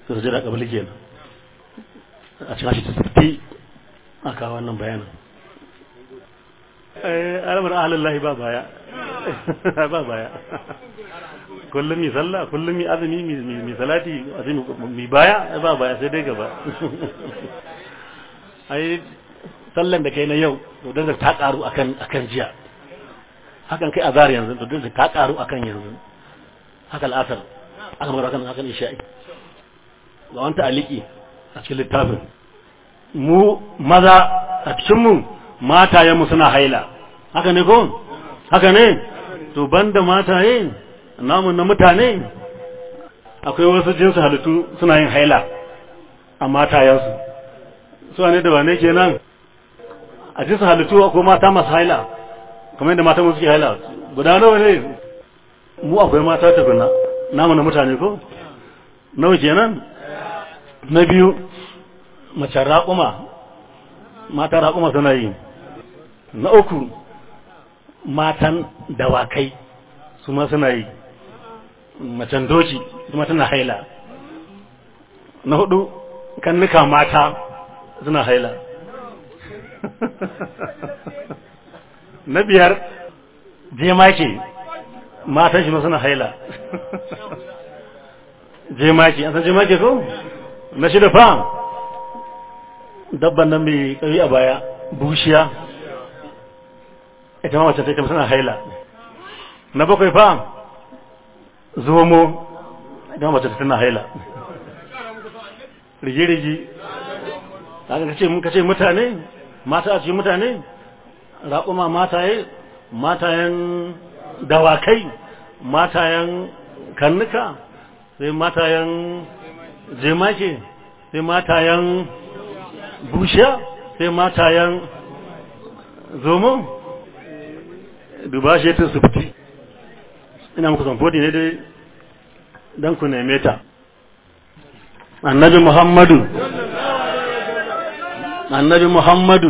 su jira kabili kenan a cikin shi tafi a kawo wannan bayanin alamar ahalillahi ba baya ba baya kullum mi sallah kullum mi azumi mi salati azumi mi baya ba baya sai dai gaba ai sallan da kai na yau to dan ta karu akan akan jiya hakan kai azhar yanzu to dan ta karu akan yanzu haka al'asar aka magana kan hakan isha'i ga wanta aliki a cikin littafin mu maza a cikin mu matayen mu suna haila haka ne ko haka ne to banda mataye namu na mutane akwai wasu jinsu halittu suna yin haila a matayensu su ne da wane kenan a jinsu halittu akwai mata masu haila kamar yadda mata musu ke haila guda nawa ne mu akwai mata tukuna namu na mutane ko nawa kenan na biyu mace raƙuma mata raƙuma suna yi na uku matan dawakai su ma suna yi macen doci kuma tana haila na hudu kannuka mata suna haila na biyar jemake matan shi ma suna haila jemake an san jemake ko na shida fa dabban nan mai kari a baya bushiya ita ma wacce ta ita suna haila na bakwai fa zomo ita ma wacce ta tana haila rigi-rigi haka kace mun kace mutane mata a cikin mutane raƙuma mataye matayen dawakai matayen kannuka sai matayen jemake sai matayen bushiya sai matayen zomo duba shi ta sufti ina muku zamfodi ne dai don ku neme ta annabi muhammadu annabi muhammadu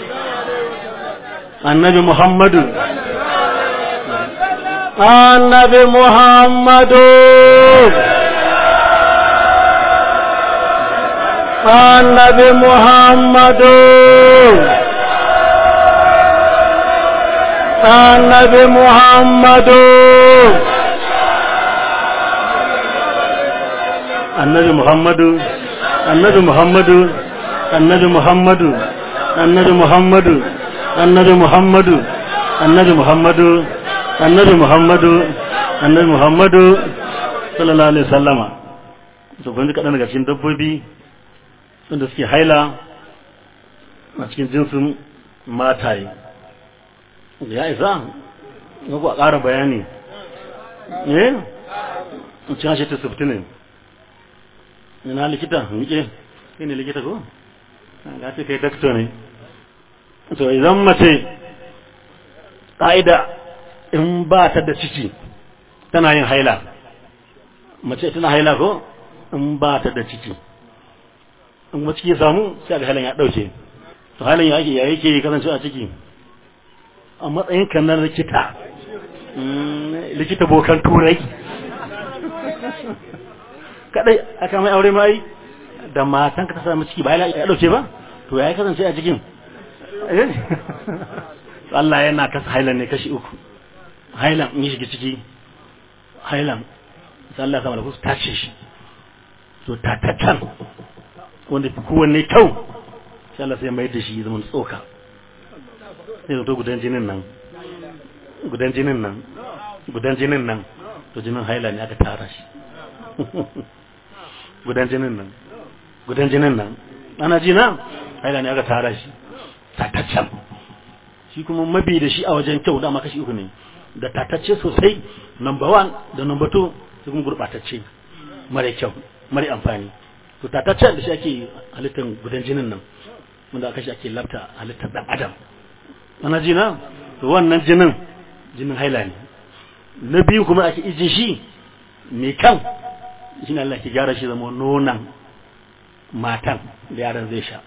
annabi muhammadu annabi muhammadu annabi muhammadu annabi muhammadu annabi muhammadu annabi muhammadu annabi muhammadu annabi muhammadu annabi muhammadu annabi muhammadu annabi muhammadu annabi muhammadu sallallahu alaihi sallama to kun ji kaɗan daga cikin dabbobi wanda suke haila a cikin jinsin mataye da ya isa ga ku a ƙara bayani eh cin hashe ta sufti ne ina likita nike kai ne likita ko ga ce kai dakto ne to idan mace ƙa'ida in ba ta da ciki tana yin haila mace tana haila ko in ba ta da ciki in kuma ciki ya samu sai ga hailan ya ɗauke to hailan ya ake ya yake kasance a ciki a matsayin kan na likita likita bokan turai kadai aka mai aure mai da matan ka ta samu ciki ba ya dauke ba to ya kasance a cikin Allah yana kasa hailan ne kashi uku hailan in shiga ciki hailan sai Allah ya sama da kusa tace shi to tatatan wanda fi kowanne kyau sai Allah sai mai da shi zaman tsoka sai zato gudan jinin nan gudan jinin nan gudan jinin nan to jinin haila ne aka tara shi gudan jinin nan gudan jinin nan ana ji na haila ne aka tara shi tataccen shi kuma mabi da shi a wajen kyau dama kashi uku ne da tatacce sosai number one da number two su kuma gurɓatacce mara kyau mara amfani to tataccen da shi ake halittar gudan jinin nan wanda aka shi ake lafta halittar dan adam ana ji na to wannan jinin jinin haila ne na biyu kuma ake ijin shi mai kan shi Allah ke gyara shi zama nonan matan da yaran zai sha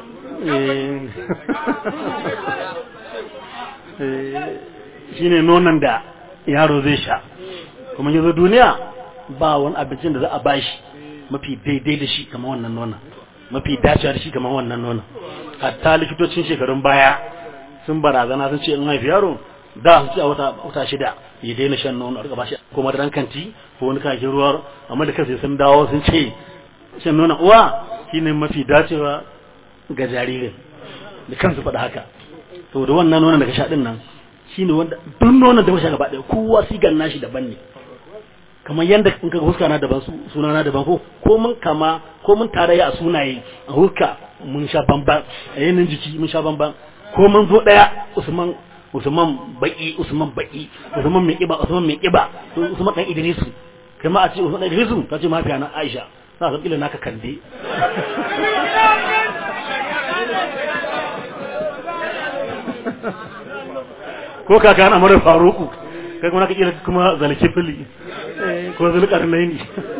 shi ne nonan da yaro zai sha kuma yanzu duniya ba wani abincin da za a bashi mafi daidai da shi kamar wannan nonon mafi dacewa da shi kamar wannan nonon hatta likitocin shekarun baya sun barazana sun ce in haifi yaro da su ce a wata wata shida ya daina shan nono a rika bashi ko madaran kanti ko wani kakin ruwa amma da kansu sun dawo sun ce shan nonon uwa shine mafi dacewa ga jaririn da kansu faɗa haka to da wannan nonon daga sha din nan shine wanda duk nonon da muka gaba ɗaya kowa sigan nashi daban ne kamar yanda in ka huska na daban suna na daban ko ko mun kama ko mun tarayya a sunaye a huska mun sha bamban a yanayin jiki mun sha bamban ko mun zo ɗaya Usman Usman baki Usman baki Usman mai kiba Usman mai kiba Usman dan Idrisu kai ma a ce Usman dan Idrisu ka ce mafiya na Aisha za ka kila naka kande ko kaka na mara faruku kai kuma naka kila kuma zalki fili ko zulkarnaini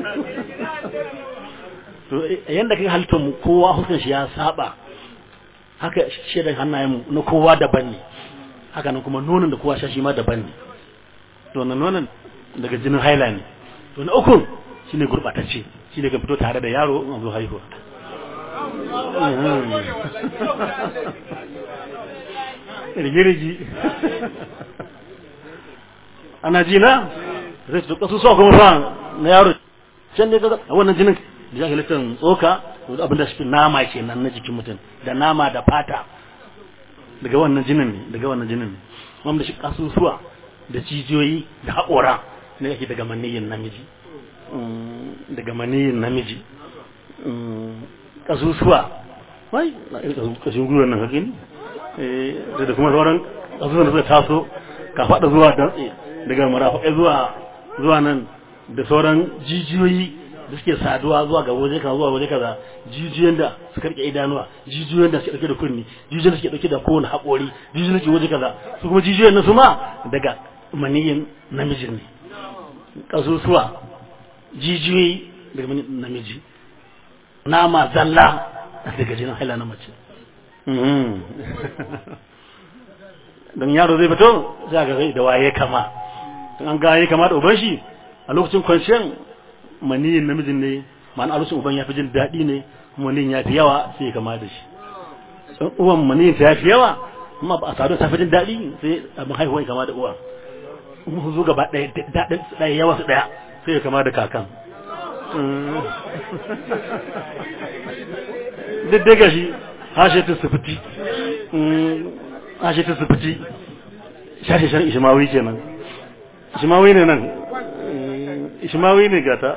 to yanda kai halittar mu kowa hukun shi ya saba haka shedan hannayen mu na kowa daban ne haka nan kuma nonon da kowa sha shi ma daban ne to wannan nonon daga jinin haila ne to na uku shine gurbatacce shine kan fito tare da yaro in zo haihuwa rigirigi ana ji na zai ci kasu so kuma fa na yaro can ne kaga wannan jinin da ya halittar tsoka abin da shi nama kenan na jikin mutum da nama da fata daga wannan jinin ne daga wannan jinin ne wanda shi kasusuwa da jijiyoyi da haƙora ne yake daga maniyin namiji daga maniyin namiji kasusuwa wai kashin gwiwar nan hakin da kuma sauran kasusuwan da suka taso ka faɗa zuwa dantse daga marafaƙai zuwa zuwa nan da sauran jijiyoyi da suke saduwa zuwa ga waje kaza zuwa waje kaza jijiyoyin da suka rike idanuwa jijiyoyin da suke dauke da kunni jijiyoyin da suke dauke da kowane haƙori jijiyoyin da suke waje kaza su kuma jijiyoyin na su ma daga maniyin namijin ne kasusuwa jijiyoyi daga maniyin namiji nama zalla daga jinin haila na mace don yaro zai fito za ga zai da waye kama an ga ya kama da uban shi a lokacin kwanciyar maniyin namijin ne ma'ana a lokacin uban ya fi jin daɗi ne maniyin ya fi yawa sai ya kama da shi uwan maniyin ta ya fi yawa amma ba a sadu ta fi jin daɗi sai abin haihuwa ya kama da uwa zo gaba ɗaya daɗin ɗaya yawa su ɗaya sai ya kama da kakan duk daga shi hashe ta sufiti hashe ta sufiti shashe shan ishimawi kenan ishimawi ne nan ishimawi ne gata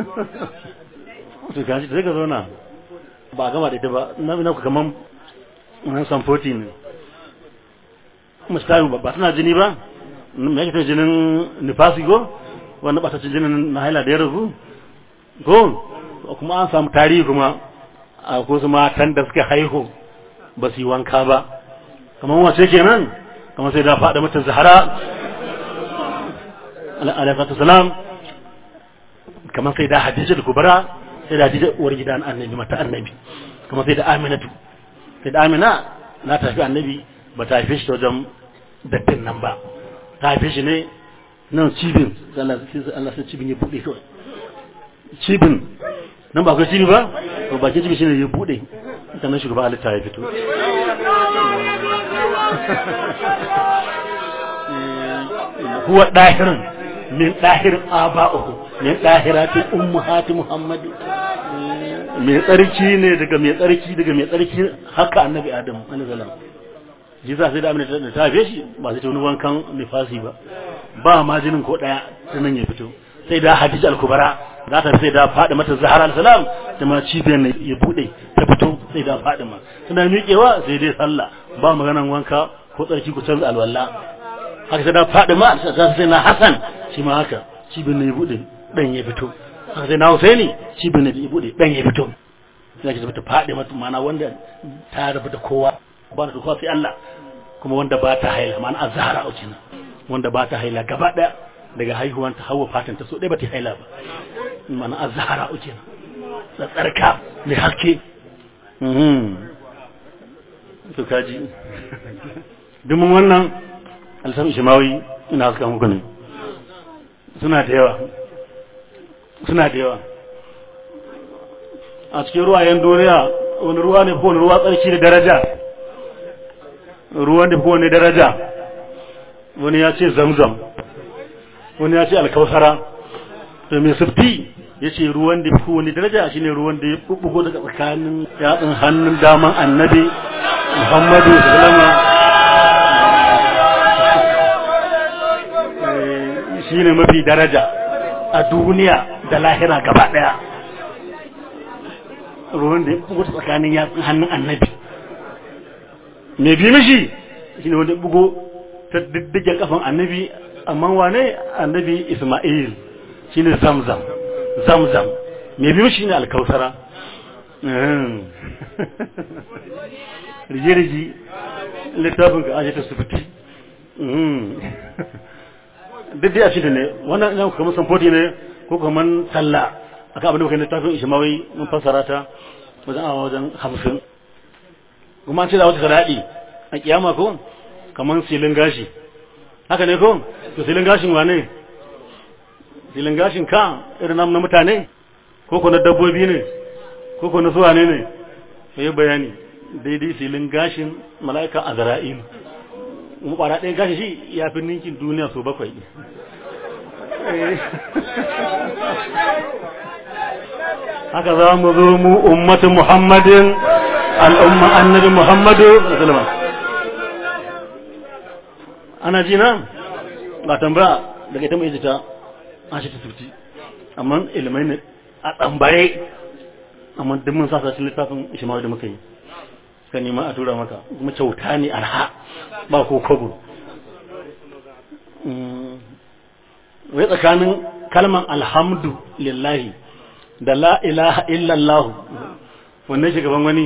su gashi zai ka zauna ba a gama da ita ba na na kaman nan samfoti ne mustayu ba tana jini ba me yake ta jinin nifasi go wanda ba ta ci jinin na haila da ya ragu ko kuma an samu tarihi kuma a ko su matan da suka haihu ba su yi wanka ba kamar wace kenan kamar sai da faɗa mata zahara alaikatu salam kamar sai da hadija da kubara sai da hadija uwar gidan annabi mata annabi kamar sai da aminatu sai da amina na tafi annabi ba ta haife shi ta wajen dattin nan ba ta haife shi ne nan cibin Allah sai cibin ya buɗe kawai cibin nan ba akwai cibi ba to bakin cibi shine ya buɗe ita nan shugaba halitta ya fito huwa dahirin min dahirin aba'uhu min dahirati ummahati muhammadi mai tsarki ne daga mai tsarki daga mai tsarki haka annabi adam alaihi salam ji za sai da amina da ta haife shi ba sai ta wani wankan nifasi ba ba ma jinin ko daya ta nan ya fito sai da hadija al-kubara za ta sai da faɗi mata zahara al-salam da ma cibiyar ne ya bude ta fito sai da faɗi ma suna miƙewa sai dai sallah ba maganan wanka ko tsarki ku canza alwala haka sai da faɗi ma za sai na hasan shi ma haka cibiyar ne ya bude dan ya fito haka sai na husaini cibiyar ne ya bude dan ya fito sai ki ta faɗi mata mana wanda ta rabu da kowa ba da kowa sai Allah kuma wanda ba ta haila ma'ana azhara a cikin wanda ba ta haila gaba daya daga haihuwan ta hawa fatan ta so dai ba ta haila ba ma'ana azhara a cikin da tsarka mai haske mhm to kaji dumin wannan alsan shimawi ina suka muku ne suna da yawa suna da yawa a cikin ruwayen duniya wani ruwa ne ko wani ruwa tsarki da daraja ruwan da ko wani daraja wani ya ce zamzam wani ya ce alkausara to mai sufti ya ce ruwan da ko wani daraja shine ruwan da ya bubbugo daga tsakanin yatsun hannun daman annabi muhammadu sallama shine mafi daraja a duniya da lahira gaba daya ruwan da ya bugo tsakanin yatsun hannun annabi mai bi mishi shi ne wanda ya bugo ta diddigen kafan annabi amma wane annabi isma'il shi ne zamzam zamzam mai bi mishi ne alkausara rige-rige littafin ka ashe ta sufiti duk dai a shi ne wannan yan kamar samfoti ne ko kamar talla aka abin da muka littafin ishmawi mun fassara ta wajen awa wajen hamsin kuma an ce za wata saraɗi a kiyama ko kamar silin gashi haka ne ko to silin gashin wane silin gashin ka irin namu na mutane ko ko na dabbobi ne ko ko na suwa ne ne yi bayani daidai silin gashin mala'ika a zara'il mu ɓara ɗaya gashi shi ya fi ninkin duniya so bakwai haka za mu zo mu ummatu muhammadin al'umma annabi muhammadu musulman ana ji na ba tambaya daga ita mai jita an shi ta tuti amma ilimai ne a tsambaye amma duk mun sa cikin littafin ishmael da muka yi ka nema a tura maka kuma kyauta ne arha ba ko kogo wai tsakanin kalman alhamdu lillahi da la ilaha illallah wannan shugaban wani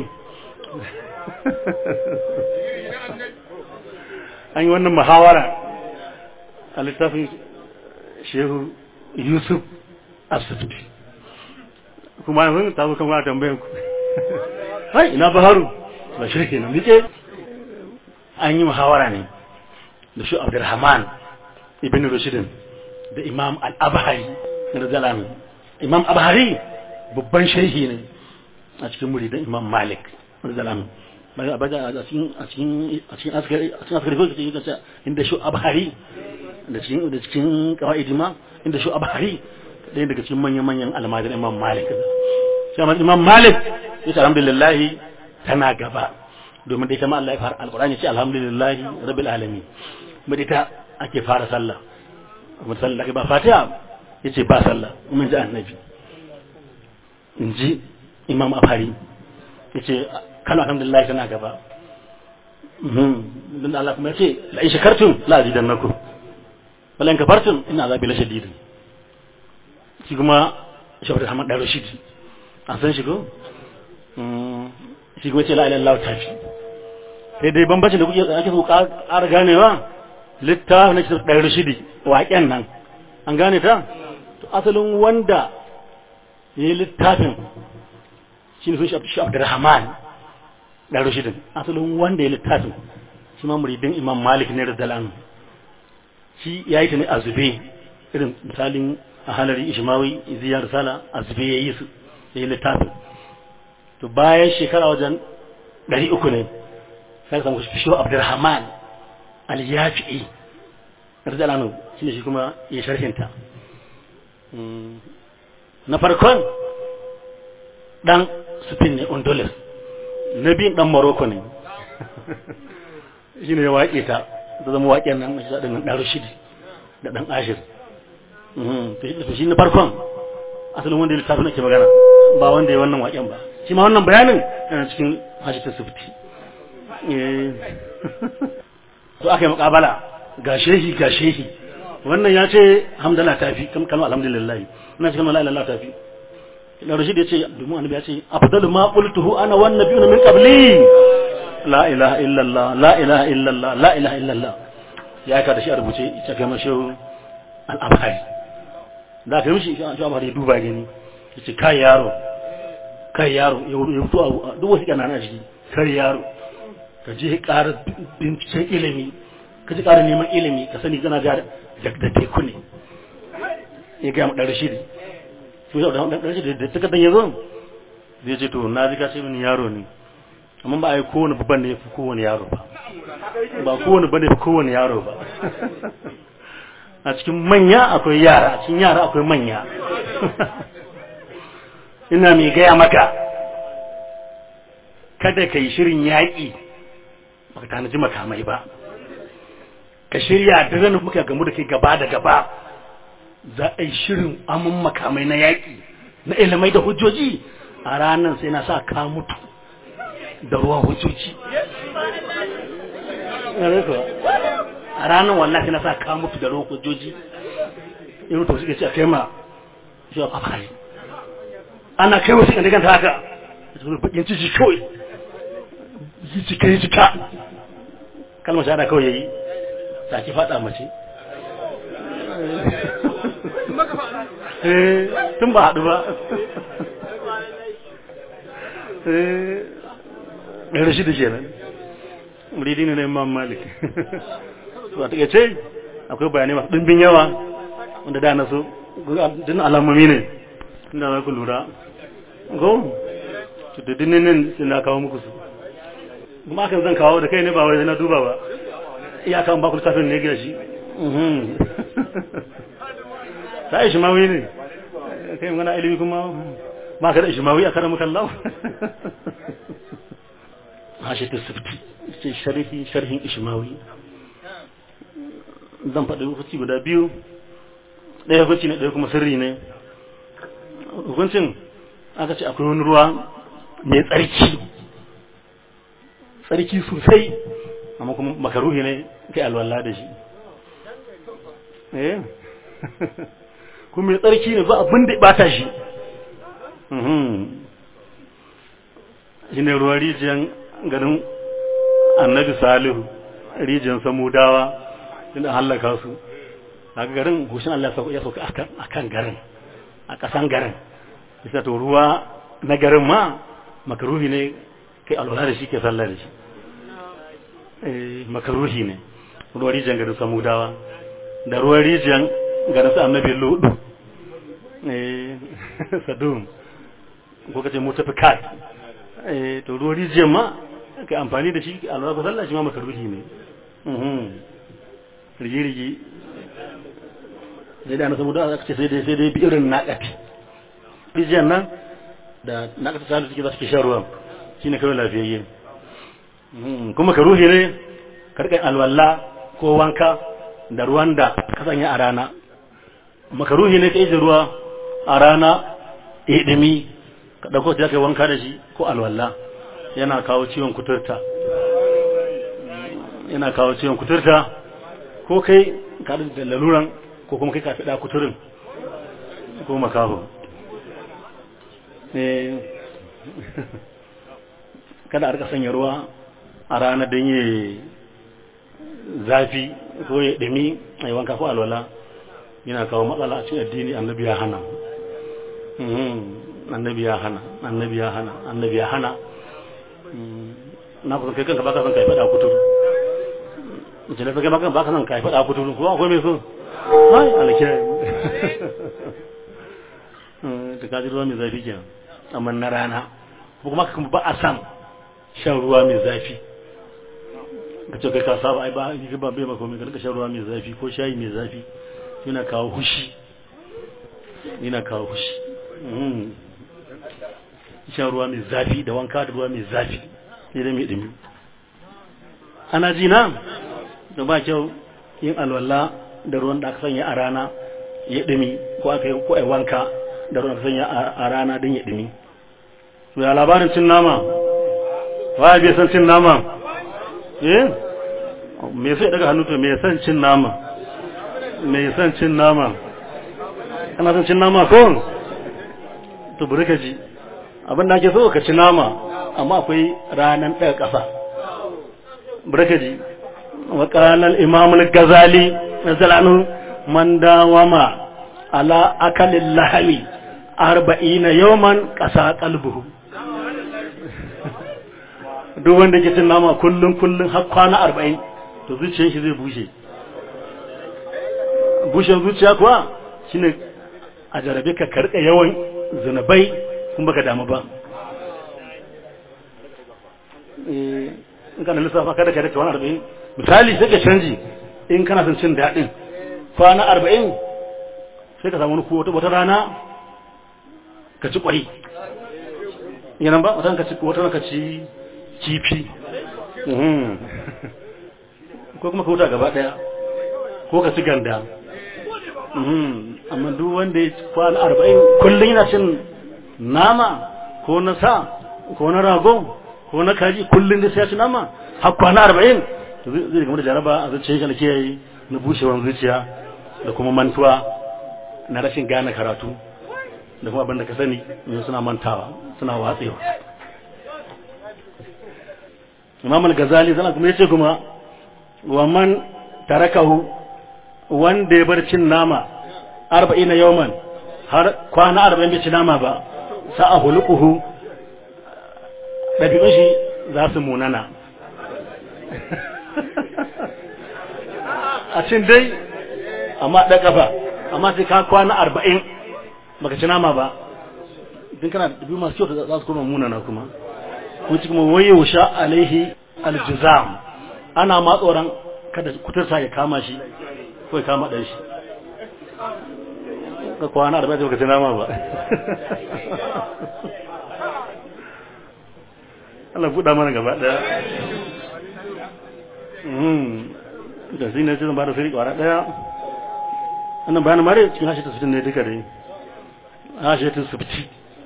an yi wannan muhawara a littafin shehu yusuf asibiti kuma yanzu ta zo kan wani tambayan ku hai ina baharu ba shirke na nike an yi muhawara ne da shi abdurrahman ibn rashidin da imam al-abhari na zalami imam abhari babban shehi ne a cikin muridan imam malik na zalami a cikin askari ko cikin kasa inda shi abhari da cikin da cikin qawaidi ma inda shi abhari ɗaya daga cikin manyan manyan almajiran imam malik sai imam malik ya ce alhamdulillah tana gaba domin da ita ma Allah ya fara alqur'ani ce alhamdulillah rabbil alamin kuma da ita ake fara sallah kuma sallah ba fatiha yace ba sallah mun ji annabi in ji imam abhari yace kana alhamdulillah tana gaba don Allah kuma ya ce la in shakartum la azidannakum wala in kafartum inna azabi la shadid shi kuma shabar Ahmad da Rashid an san shi ko shi kuma ce la ilaha illallah tafi sai dai bambancin da kuke ake so ƙara ganewa littafin na da Rashid waƙen nan an gane ta to asalin wanda ya yi littafin shi ne sun shi Abdurrahman dan rushidin asalin wanda ya littafin shi ma muridin imam malik ne da dalan shi ya yi ta ne a zube irin misalin a halari ishmawi ziyar sala a zube ya yi su ya yi littafin to bayan shekara wajen ɗari uku ne sai samu shi abdurrahman al-yafi'i radiyallahu shi ne shi kuma ya sharhinta na farkon dan Spain ne Honduras na biyun dan Morocco ne shi ne ya waƙe ta da zama waƙen nan na shaɗin nan ɗaro shidi da ɗan ashir to shi na farkon asalin wanda ya littafin ake magana ba wanda ya wannan waƙen ba shi ma wannan bayanin yana cikin hashitar sufti to aka yi muƙabala ga shehi ga shehi wannan ya ce hamdala ta fi kalmar alhamdulillah ina cikin mala'illallah ta fi da rashid ya ce domin annabi ya ce afdalu ma qultuhu ana wan nabiyuna min qabli la ilaha illallah la ilaha illallah la ilaha illallah ya ka da shi a rubuce ita kai mashi al-abhari da kai mishi shi al-abhari ya duba gani yace kai yaro kai yaro ya fito a duk wasu kana na shi kai yaro ka je ƙara binciken ilimi ka ji ƙara neman ilimi ka sani kana da da teku ne ya ga mu dan rashidi da takardar ya zo zai ce to na ji ka ce mini yaro ne amma ba a yi kowane babban ne ya fi kowane yaro ba ba kowane ba ne fi kowane yaro ba a cikin manya akwai yara a cikin yara akwai manya ina mai gaya maka kada ka yi shirin yaƙi baka tanaji makamai ba ka shirya da zan muka gamu da kai gaba da gaba za a yi shirin amin makamai na yaƙi na ilimai da hujjoji a ranar sai na sa ka mutu da ruwan hujjoji a ranar wallahi sai na sa ka mutu da ruwan hujjoji irin to suke ce a kai ma shi a fafari ana kai wasu kan diganta haka da su bakin ciki kawai yi cika yi cika kalmar shahada kawai yayi saki fada mace tun ba haɗu ba ɗan shi da ke nan muridi ne na imam malik su a takaice akwai bayanai masu ɗimbin yawa wanda da na so din alamomi ne inda za ku lura go da dininin sai na kawo muku su kuma akan zan kawo da kai ne ba wai na duba ba iyakan ba ku littafin ne ga shi ta ishimawi ne kai magana ilimi kuma ma ka da ishimawi a karamu kallau hashe ta sifti ce sharhi sharhin ishimawi zan faɗi hukunci guda biyu ɗaya hukunci ne ɗaya kuma sirri ne hukuncin aka ce akwai wani ruwa mai tsarki tsarki sosai amma kuma makaruhi ne kai alwala da shi eh kuma mai tsarki ne ba abin da bata shi shi ne ruwan rijiyar garin annabi salihu rijiyar samudawa inda hallaka su daga garin gushin Allah ya sauka a kan garin a ƙasan garin bisa to ruwa na garin ma makaruhi ne kai alwala da shi ke sallah da shi makaruhi ne ruwan rijiyar garin samudawa da ruwan rijiyar garin sa annabi lodu sadum ko kace mutafikat to ruwan rijiyar ma kai amfani da shi alwala ko sallah shi ma makaruhi ne rigi-rigi sai da na samudawa aka ce sai dai sai dai bi irin naƙati rijiyar nan da naƙata salu suke za su ke shan ruwan shine kawai lafiyayye kuma ka ruhi ne karkan alwala ko wanka da ruwan da ka sanya a rana makaruhi ne ka ije ruwa a rana ya dumi ka ɗauko ta kai wanka da shi ko alwala yana kawo ciwon kuturta yana kawo ciwon kuturta ko kai ka da laluran ko kuma kai ka fi kuturin ko makaho kada a rika sanya ruwa a rana don yi zafi ko ya ɗumi a yi wanka ko alwala yana kawo matsala a cikin addini annabi ya hana annabi ya hana annabi ya hana annabi ya hana na kusan kai kanka baka son kai faɗa kuturu mace na kai baka baka son kai faɗa kuturu ko akwai mai so hai alkiyaye da kaji ruwa mai zafi kenan amma na rana ko kuma kuma ba a san shan ruwa mai zafi ka ce kai ka saba ai ba yi ba bai maka mai ka shan ruwa mai zafi ko shayi mai zafi yana kawo hushi yana kawo hushi shan ruwa mai zafi da wanka da ruwa mai zafi sai dai mai dumi ana ji na da ba kyau yin alwala da ruwan da aka sanya a rana ya dumi ko aka yi ko ai wanka da ruwan da aka sanya a rana don ya dumi to ya labarin cin nama wa bai san cin nama eh me sai daga hannu to me san cin nama me san cin nama kana san cin nama ko to bari ka ji abin da ake so ka ci nama amma akwai ranan daga kafa bari ka ji wa qala al imam al ghazali nazalanu man dawama ala akalil lahmi arba'ina yawman qasa qalbuhu duk wanda ke cin nama kullum kullum har kwana arba'in to zuciyar shi zai bushe bushen zuciya kuwa shine a jarabe ka karka yawan zunubai kun baka damu ba in kana lissafa kada ka da kwana arba'in misali sai ka canji in kana son cin daɗin kwana arba'in sai ka samu wani wata rana ka ci ƙwai yanan ba wata ka ci wata ka ci kifi ko kuma ka huta gaba ɗaya ko ka ci ganda amma duk wanda ya kwana arba'in kullum yana cin nama ko na sa ko na rago ko na kaji kullum da sai ya ci nama har kwana arba'in zai gama da jaraba a zuciya shi da kiyaye na bushewar zuciya da kuma mantuwa na rashin gane karatu da kuma abin da ka sani yanzu suna mantawa suna watsewa imam al-ghazali sana kuma yace kuma wa man tarakahu wanda ya bar cin nama arba'ina yawman har kwana arba'in bai ci nama ba sa'a hulukuhu ɗabi'un shi za su munana a cin dai amma ɗan ƙafa amma sai ka kwana arba'in baka ci nama ba din kana ɗabi'u masu kyau za su koma munana kuma ko ci kuma waye wusha alaihi aljizam ana ma tsoron kada kuturta ya kama shi ko ya kama ɗan shi ka kwana arba'in baka ci nama ba Allah buɗa mana gaba ɗaya da shi ne zan ba da sirri ƙwara ɗaya wannan bayanin mare cikin hashe ta ne duka dai hashe ta subti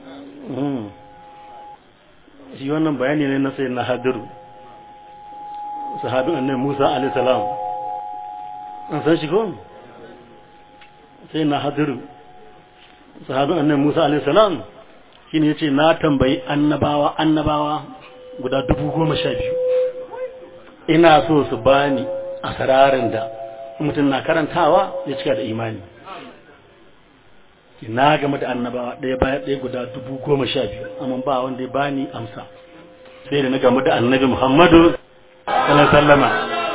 shi wannan bayani ne na sai na hadiru sahabin annabi musa alaihi salam an san shi ko sai na hadiru sahabin annabi musa alaihi salam shine yace na tambayi annabawa annabawa guda dubu goma sha biyu ina so su bani a sararin da mutum na karantawa ya cika da imani na game da annabawa ɗaya bayan ɗaya guda dubu goma sha biyu amma ba wanda ya bani amsa sai da na game da annabi muhammadu sallallahu sallama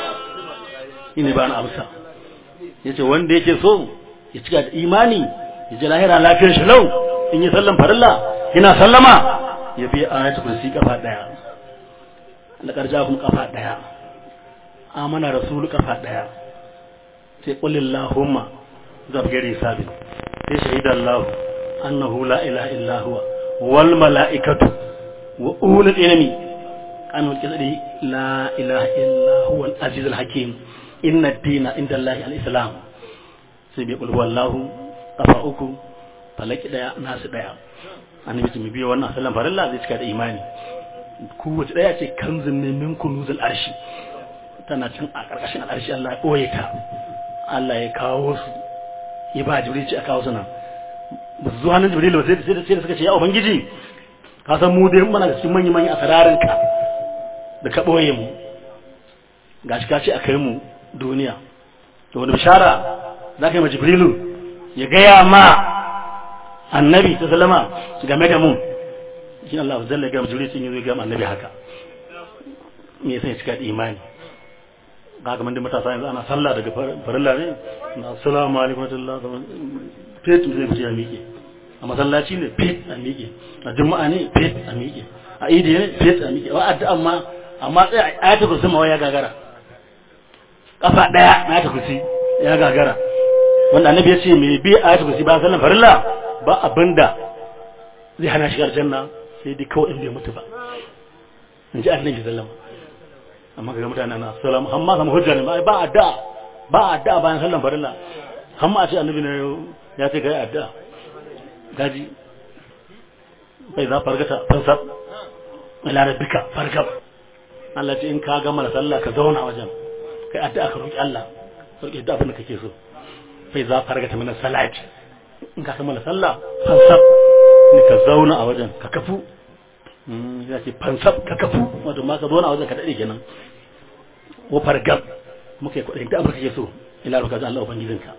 shi ne bani amsa ya ce wanda yake so ya cika da imani ya ji lahira lafiyar shi lau in yi sallan farilla yana sallama ya biya ayatul kursi kafa ɗaya laƙar jakun kafa ɗaya amana rasulu kafa ɗaya sai ƙulin lahumma zabgari sabi sai shahidan lahu annahu la ilaha illa huwa wal mala'ikatu wa ulul ilmi an wakil la ilaha illa huwa al aziz al hakim inna ad-dina inda allahi al islam sai bai ƙulhu wallahu kafa uku falaki ɗaya nasu ɗaya annabi mu biyo wannan sallan farilla zai cika da imani kowace ɗaya ce kanzun ne min kunuzul arshi tana cin a ƙarƙashin al'arshi Allah ya ɓoye ta Allah ya kawo su ya ba jibril ci a kawo su nan ba su zuwa nan jibril ba sai da sai da suka ce ya ubangiji ka san mu dai muna da cikin manyan manyan asararin ka da ka ɓoye mu gashi ka ce a kai mu duniya to wani bishara za ka yi ma jibrilu ya gaya ma annabi ta salama game da mu shi Allah zalla ga jibril sun yi ga annabi haka me yasa ya cika da imani ga kamar da matasa yanzu ana sallah daga farilla ne na assalamu alaikum warahmatullahi fet zai fice a miƙe a masallaci ne fet a miƙe a juma'a ne fet a miƙe a idi ne fet a miƙe wa addu'a amma amma sai ayatul kursi ma ya gagara kafa daya na ayatul kursi ya gagara wanda annabi ya ce me bi ayatul kursi ba sallan farilla ba abinda zai hana shigar janna sai dai kawai in bai mutu ba in ji annabi sallama amma ga mutane na assalamu amma kama hujja ne ba addu'a ba addu'a bayan sallan farilla amma a ce annabi ne ya ce ga addu'a gaji bai za fargata fansab ila rabbika fargab Allah ce in ka gama da sallah ka zauna wajen kai addu'a ka roki Allah roki da abin da kake so bai za fargata min salat in ka gama da sallah fansab ne ka zauna a wajen ka kafu ya ce fansab ka kafu wato ma ka zauna a wajen ka dade kenan wa fargab muka yi kuɗin da abin kake so ila roka Allah ubangijinka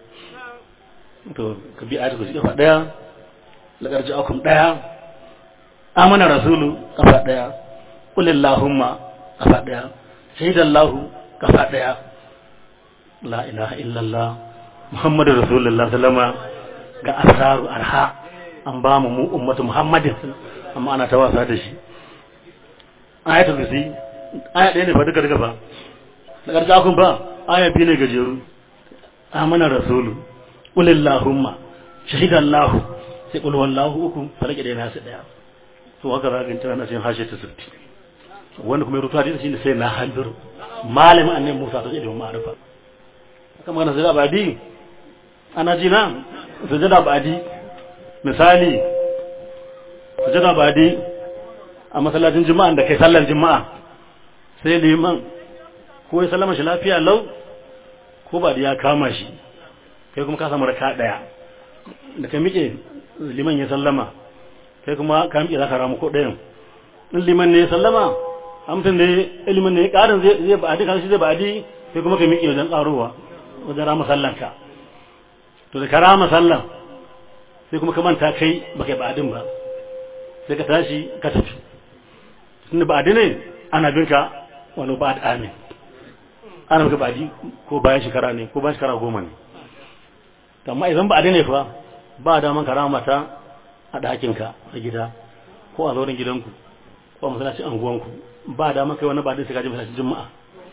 to ka bi ayatu ku kafa daya laƙar ja'akum ɗaya amana rasulu kafa ɗaya ƙulillahumma kafa ɗaya shaidallahu kafa ɗaya la ilaha illallah muhammadu rasulullah sallama ga asraru arha an ba mu mu ummatu muhammadin amma ana ta wasa da shi ayatul kursi aya ɗaya ne fa duka duka fa da ƙarshe akun ba aya biyu ne gajeru amana rasulu qulillahumma shahidallahu sai qul wallahu uku falake da nasu daya to haka za ka tana cikin hashe ta sirti wanda kuma ya rubuta hadisi shine sai na hanbiru malamin annabi Musa ta ilimin ma'arifa haka magana sai abadi ana ji nan sujada abadi misali sujada abadi a masallacin juma'a da kai sallar juma'a sai liman ko ya sallama shi lafiya lau ko ba da ya kama shi kai kuma ka samu raka daya da ka miƙe liman ya sallama kai kuma ka miƙe za ka ramu ko ɗayan in liman ne ya sallama amsan ne ilimin ne ƙarin zai ba'adi kan shi zai ba'adi kai kuma ka miƙe wajen ƙarowa wajen rama sallanka to da ka rama sallan sai kuma ka manta kai ba kai ba'adin ba sai ka tashi ka tafi tunda ba'adi ne ana bin ka wani ba'ad amin ana maka ba'adi ko bayan shekara ne ko bayan shekara goma ne amma idan ba'adi ne fa ba daman ka rama ta a ɗakinka a gida ko a zauren gidanku ko a masallacin anguwanku ba daman kai wani ba'adi sai ka je masallacin juma'a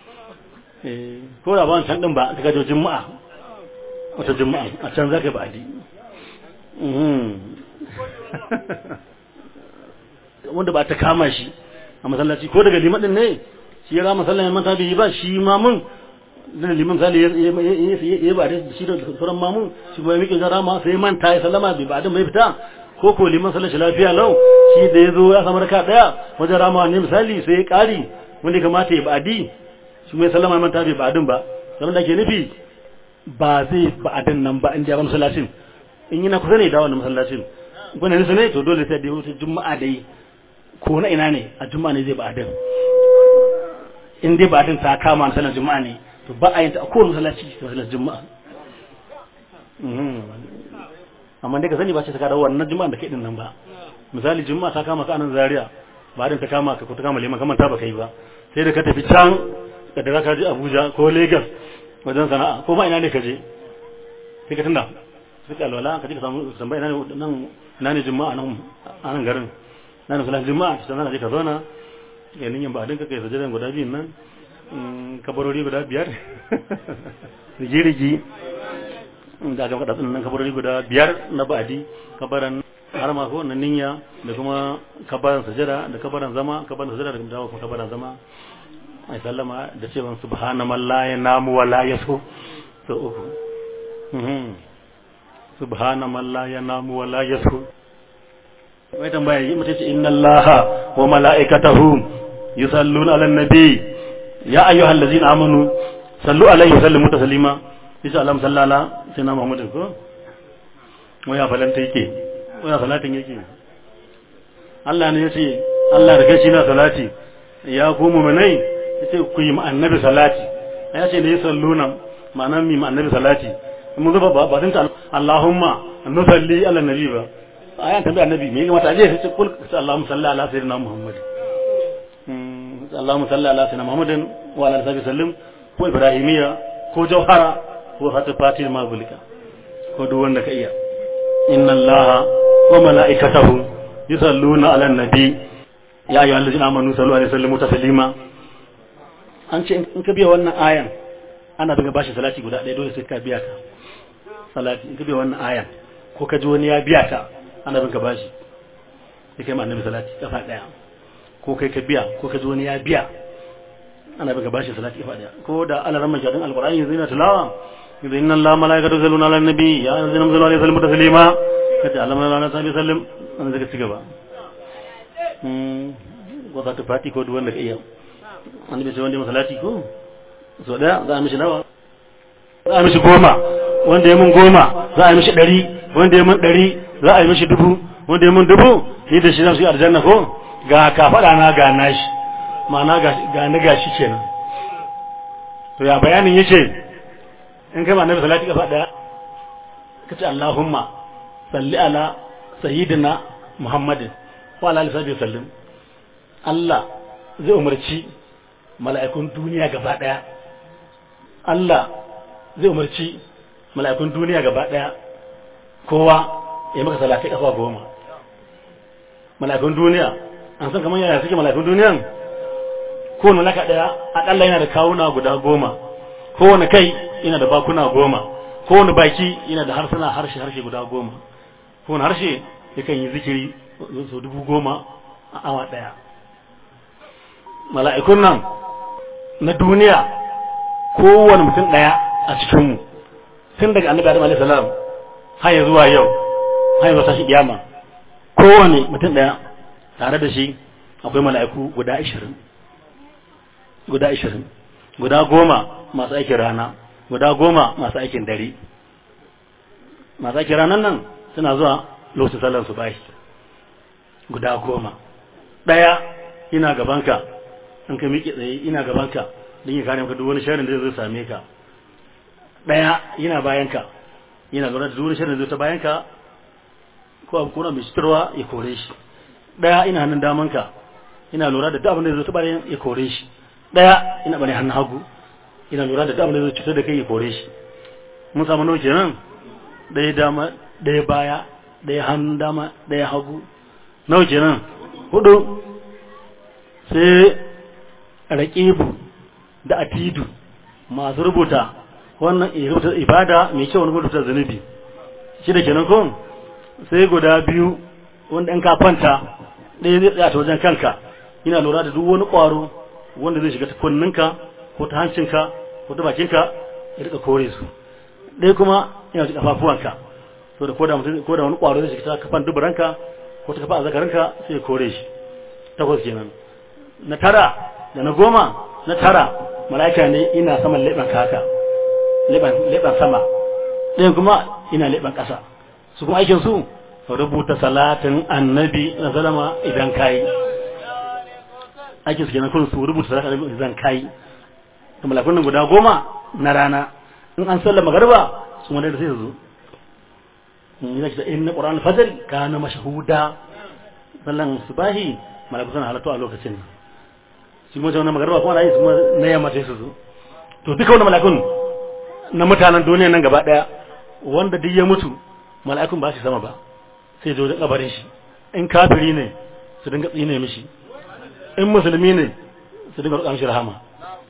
ko da ba can din ba ka je juma'a wata juma'a a can za ka ba'adi wanda ba ta kama shi a masallaci ko daga liman din ne shi ya rama sallan manta bai yi ba shi mamun da liman zali ya ba da shi da sauran mamun shi ba ya miƙe zan rama sai manta ya sallama bai ba da mai fita ko ko liman sallan shi lafiya lau shi da ya zo ya samu raka daya wajen rama ne misali sai ya ƙari wanda kamata ya ba'adi shi mai sallama ya manta bai ba'adin ba zaman da ke nufi ba zai ba'adin nan ba in ja ba masallacin in yana kusa ne da wannan masallacin gwani nisa ne to dole sai da wata juma'a dai ko na ina ne a juma'a ne zai ba'adin in dai ba'adin ta kama sanar juma'a ne to ba a yin ta a kowane masallaci da masallacin juma'a amma dai ka sani ba ce ta kada wannan juma'a da kai din nan ba misali juma'a ta kama ka anan zaria ba ta kama ka ko ta kama liman kamar ta ba kai ba sai da ka tafi can ka da ka je Abuja ko Lagos wajen sana'a ko ma ina ne ka je sai ka tunda sai ka alwala ka je ka samu tambaya ina ne nan ina ne juma'a nan a nan garin na ne sallan juma'a ta nan je ka zauna ya nin ba dinka kai sajadan guda biyun nan kabarori guda biyar rigi-rigi da aka faɗa nan kabarori guda biyar na ba'adi kabaran har ma ko na ninya da kuma kabaran sajada da kabaran zama kabaran sajada da kuma kabaran zama ai sallama da cewa subhana man la yanamu wa la yasu so uku subhana man la yanamu wa la yasu wai tambaya yi mutum ce inna allaha wa mala'ikatahu yusalluna ala nabi ya ayyuhal ladzina amanu sallu alaihi wa sallimu taslima insha Allah sallala sai na Muhammad ko waya falanta yake waya salatin yake Allah ne yace Allah da kai shi na salati ya ku mu'minai yace ku yi annabi salati ya ce ne salluna ma'ana mi annabi salati mun zuba ba ba sun ta Allahumma nusalli ala nabi ba ayan tambaye annabi me kamata aje sai kul Allahumma salli ala sayyidina Muhammad Allahumma salli ala sayyidina Muhammadin wa ala alihi sallim ko ibrahimiya ko jauhara ko hatu fatil magulika ko duk wanda ka iya inna allaha wa mala'ikatahu yusalluna ala nabi ya ayyuhal ladzina amanu sallu alaihi wasallimu taslima an ce in ka biya wannan ayan ana daga bashi salati guda ɗaya dole sai ka biya ta salati in ka biya wannan ayan ko ka ji wani ya biya ta ana bin ka bashi sai kai ma annabi salati kafa ɗaya ko kai ka biya ko ka ji wani ya biya ana bin ka bashi salati kafa ɗaya ko da alaran majadin alqur'ani yanzu yana tilawa yanzu inna allaha malaikatu yusalluna ala nabi ya ayyuhallazina amanu sallu alaihi wasallimu taslima kace alama lana sabi sallim an zaka cigaba hmm ko ta fati ko duk wanda ka iya wanda bai sai wanda masalati ko so daya za a mishi nawa za a mishi goma wanda ya mun goma za a yi mishi ɗari wanda ya mun ɗari za a yi mishi dubu wanda ya mun dubu ni da shi zan su yi aljanna ko ga ka faɗa na ga nashi ma'ana ga ni ga shi kenan to ya bayanin yace in kai ma nabi salati kafa daya kace Allahumma salli ala sayyidina Muhammadin wa ala alihi sallim Allah zai umarci mala'ikun duniya gaba daya Allah zai umarci mala'ikun duniya gaba daya kowa ya maka salatai kafa goma mala'ikun duniya an san kamar yaya suke mala'ikun duniyan kowane mala'ika ɗaya akalla yana da kawuna guda goma kowane kai yana da bakuna goma kowane baki yana da harsuna harshe harshe guda goma kowane harshe yakan yi zikiri sau dubu goma a awa ɗaya mala'ikun nan na duniya kowane mutum ɗaya a cikinmu tun daga annabi adam alaihi salam har ya zuwa yau har zuwa tashi kiyama kowane mutum ɗaya tare da shi akwai mala'iku guda ashirin guda ashirin guda goma masu aikin rana guda goma masu aikin dare masu aikin ranar nan suna zuwa lokacin sallar su bashi guda goma ɗaya ina gabanka in ka miƙe tsaye ina gabanka don yi kare maka duk wani sharin da zai same ka ɗaya yana bayanka yana lura da duk wani sharin da zai ta bayanka ko abu kuna mai suturwa ya kore shi ɗaya ina hannun damanka ina lura da duk abin da zai ta bayan ya kore shi ɗaya ina bane hannun hagu ina lura da duk abin da zai cutar da kai ya kore shi mun samu nawa kenan ɗaya dama ɗaya baya ɗaya hannun dama ɗaya hagu nawa kenan hudu sai raƙibu da atidu masu rubuta wannan rubuta ibada mai kyau wani rubuta zunubi shi da kenan kun sai guda biyu wanda in ka kwanta ɗaya zai tsaya ta wajen kanka ina lura da duk wani ƙwaro wanda zai shiga ta kunninka ko ta hancinka ko ta bakinka ya rika kore su ɗaya kuma ina ji kafafuwanka to da koda mutum koda wani ƙwaro zai shiga ta kafan duburanka ko ta kafa azzakarinka sai ya kore shi takwas kenan na tara da na goma na tara mala'ika ne ina saman leɓen kaka leɓen sama ɗayan kuma ina leɓen ƙasa su kuma aikin su rubuta salatin annabi na zalama idan kayi aikin su kenan kun su rubuta salatin annabi idan kayi da malakun nan guda goma na rana in an sallar magarba su wanda da sai su zo in yi in na ƙoran fajr kana mashahuda sallan subahi malakun suna halattu a lokacin shi kuma wannan magarba kuma na yi su na yamma sai su zo to duka wannan malakun na mutanen duniya nan gaba daya wanda duk ya mutu mala'ikun ba shi sama ba sai zo da kabarin shi in kafiri ne su dinga tsine mishi in musulmi ne su dinga roƙa mishi rahama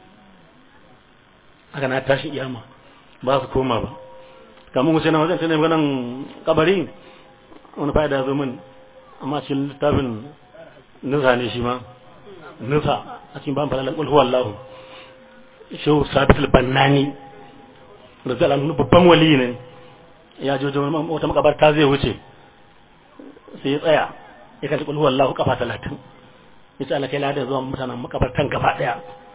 haka na tashi iyama ba su koma ba kamar wuce na wajen tunan ganin kabari wani fa'ida zo min amma cikin littafin nusa ne shi ma nusa a cikin ban falalar ƙulhu wallahu shehu sabitul bannani da zai alamu babban wali ne ya jojo wata makabarta zai wuce sai ya tsaya ya kalli ƙulhu wallahu kafa talatin ya ce alakai ladar zuwa mutanen makabartan gaba ɗaya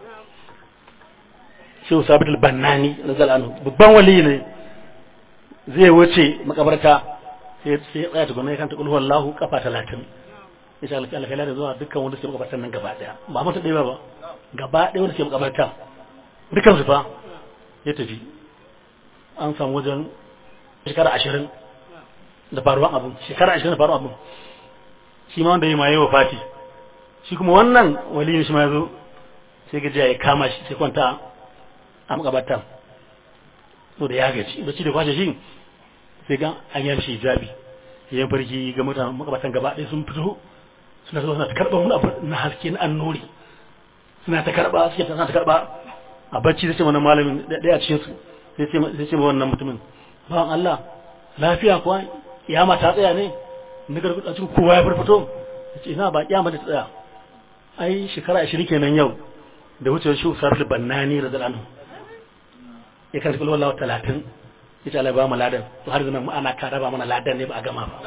shehu sabitul bannani da zai alamu babban wali ne zai wuce makabarta sai ya tsaya tukuna ya kanta ƙulhu wallahu kafa talatin ya ce alakai ladar zuwa dukkan wanda suke makabartan nan gaba ɗaya ba mutum ɗaya ba gaba ɗaya wanda suke makabartan dukkan su fa ya tafi an samu wajen shekara ashirin da faruwan abin shekara ashirin da faruwan abin shi ma wanda ya ma yi wa fati shi kuma wannan wali ne shi ma ya zo sai gajiya ya kama shi sai kwanta a makabatan so da ya gaci bacci da kwashe shi sai ga an yi shi jabi ya farki ga mutanen makabatan gaba ɗaya sun fito suna zuwa suna ta karɓa wani abu na haske na annori suna ta karɓa suke ta karɓa a bacci sai ce wannan malamin ɗaya a cikinsu sai ce ma wannan mutumin bawan Allah lafiya kuwa kiyama ta tsaya ne na gargaɗa cikin kowa ya farfato ce ina ba kiyama ta tsaya ai shekara ashirin kenan yau da wucewar shi usar da bannani da zalanu ya kan cikin wallawa talatin ya ce Allah ba mu ladan to har zama ana ka raba mana ladan ne ba a gama ba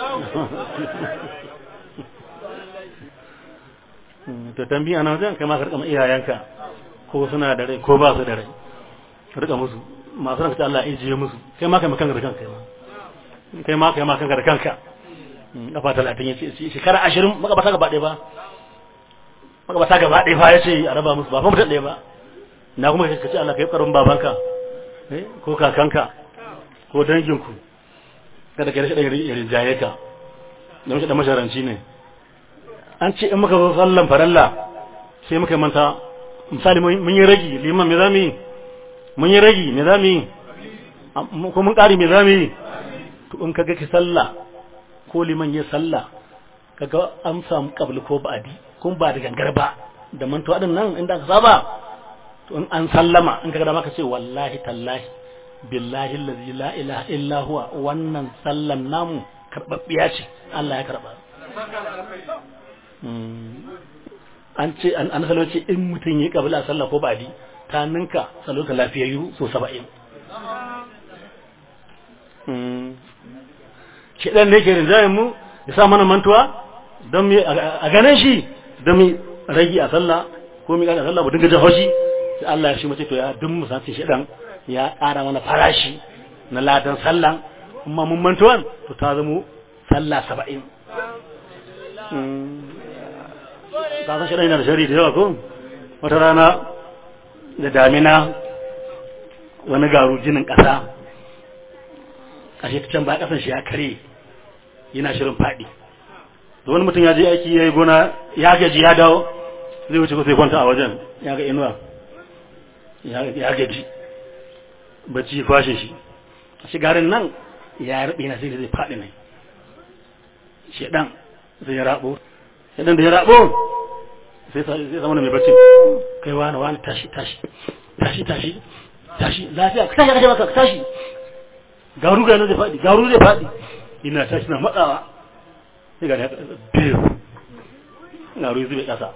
to tambiya na wajen kai ma ka rika iyayenka ko suna da rai ko ba su da rai rika musu masu ranka Allah ya jiye musu kai ma kai makan da kanka kai ma kai ma kanka da kanka kafa talatin ya ce shekara ashirin makabata gaba ɗaya ba makabata gaba ɗaya fa ya ce a raba musu ba fa mutum ɗaya ba na kuma ka ce Allah ka yi ƙarin babanka ko kakanka ko danginku kada ka rashin ɗan rinjaye ka da mashi ɗan masharanci ne an ce in muka zo sallan faralla sai muka manta misali mun yi ragi liman me za mu yi mun yi ragi me za mu yi ko mun ƙari me za mu yi to in kaga ki sallah ko liman ya sallah kaga an samu kabli ko ba'adi kun ba da gangar ba da mantuwa din nan inda aka saba to in an sallama in ka ga maka ce wallahi tallahi billahi allazi la ilaha illa huwa wannan sallan namu karbabbiya ce Allah ya karba an ce an an salo ce in mutum yi kabila sallah ko badi ta ninka salo ta lafiyayyu so 70 shi dan ne ke rinjayen mu ya sa mana mantuwa don mu a ganin shi don mu rage a sallah ko mu kada sallah mu dinga jin haushi sai Allah ya shi mace to ya dun mu sace shi dan ya ƙara mana farashi na ladan sallan kuma mun mantuwan to ta zamo sallah saba'in ta san shirin yana da shari da yawa ko wata rana da damina wani garu jinin ƙasa ashe ta can ba ƙasan shi ya kare yana shirin faɗi da wani mutum ya je aiki ya yi gona ya gaji ya dawo zai wuce ko sai kwanta a wajen ya ga inuwa ya gaji bacci kwashe shi shi garin nan ya rabe na sai zai faɗi ne shedan zai rabo shedan da ya rabo sai sai zama mai bacci kai wani wani tashi tashi tashi tashi tashi lafiya ka tashi ka maka tashi garu ga zai faɗi garu zai faɗi ina tashi na matsawa sai ga ya biyu garu zai kasa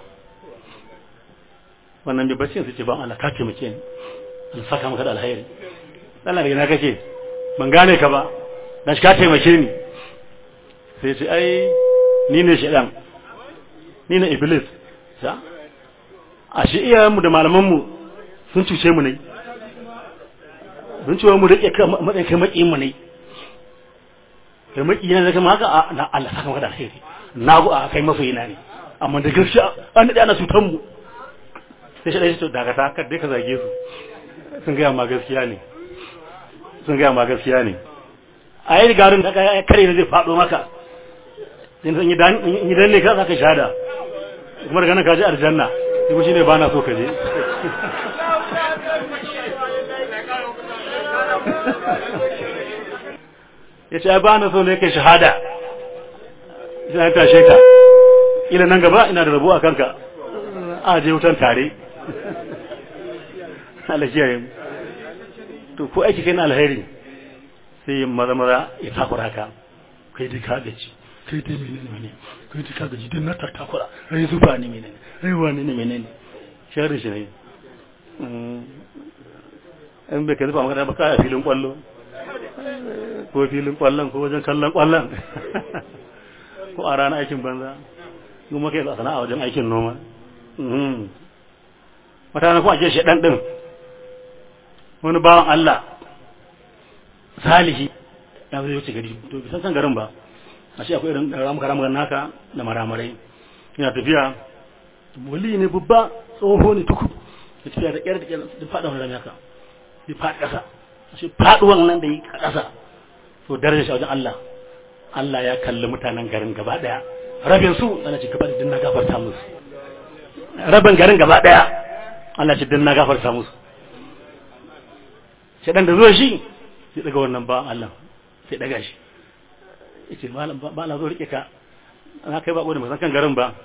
wannan bai bacci sai ce ban Allah ka taimake ni in saka maka da alheri Allah daga na kake ban gane ka ba dan shi ka taimake ni sai ce ai ni ne shedan ni ne iblis sa a shi iyayenmu da malamanmu sun cuce mu ne sun cuce mu rike matsayin kai maƙiyin mu ne kai maƙiyin ne kama haka na Allah saka maka da alheri na go a kai masoyina ne amma da gaskiya an daɗe ana cutan mu sai shi ɗaya to dakata kar dai ka zage su sun gaya ma gaskiya ne sun gaya ma gaskiya ne a yi garin da kare da zai faɗo maka sai san yi dan ne ka zaka shada kuma daga nan ka je aljanna sai kuma shine ba na so ka je ya ce ba na so ne kai shahada sai ta tashe ka ila nan gaba ina da rabu a kanka a je wutan tare Allah kiyaye mu to ko aiki kai na alheri sai yin maza maza ya takura ka kai dai ka gaji kai dai menene menene kai dai ka gaji din na takura ai zuba ne menene ai wani ne menene shari shi ne in bai ka zuba maka ba ka filin kwallo ko filin kwallon ko wajen kallon kwallon ko a ranar aikin banza kuma kai sana'a wajen aikin noma mutane kuma ake shi dan din wani bawan Allah salihi ya zai wuce gari to bisan san garin ba a shi akwai irin ramuka ramuka naka da maramarai yana tafiya wali ne babba tsoho ne tuku ya tafiya da ƙyar da ƙyar da faɗa wani rami haka ya faɗi ƙasa a shi faɗuwan nan da yi a ƙasa to darajar shi wajen Allah Allah ya kalli mutanen garin gaba ɗaya rabin su ana ce gaba da dinna gafarta musu rabin garin gaba ɗaya Allah ce dinna gafarta musu sai dan da zuwa shi sai daga wannan ba Allah sai daga shi yace malam ba na zo rike ka na kai ba gode san kan garin ba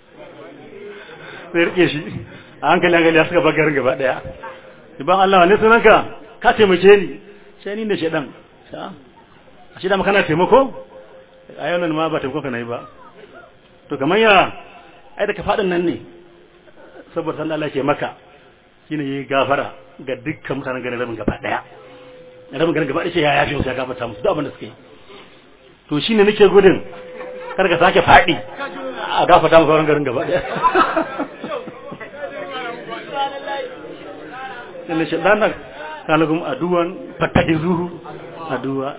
sai rike shi a hankali hankali ya suka bar garin gaba daya ban Allah ne sunanka ka taimake ni sai ni ne shedan a shi da maka na taimako a yau nan ma ba taimako ka na yi ba to kamar ya ai da ka faɗin nan ne saboda san Allah ke maka shine yi gafara ga dukkan mutanen garin rabin gaba daya rabin garin gaba daya ya yafe musu ya gafarta musu duk abin da suka yi to shine nake gudun kar ka sake faɗi a gafarta musu sauran garin gaba daya inna shaitana kana kuma aduwan fattahizuhu aduwa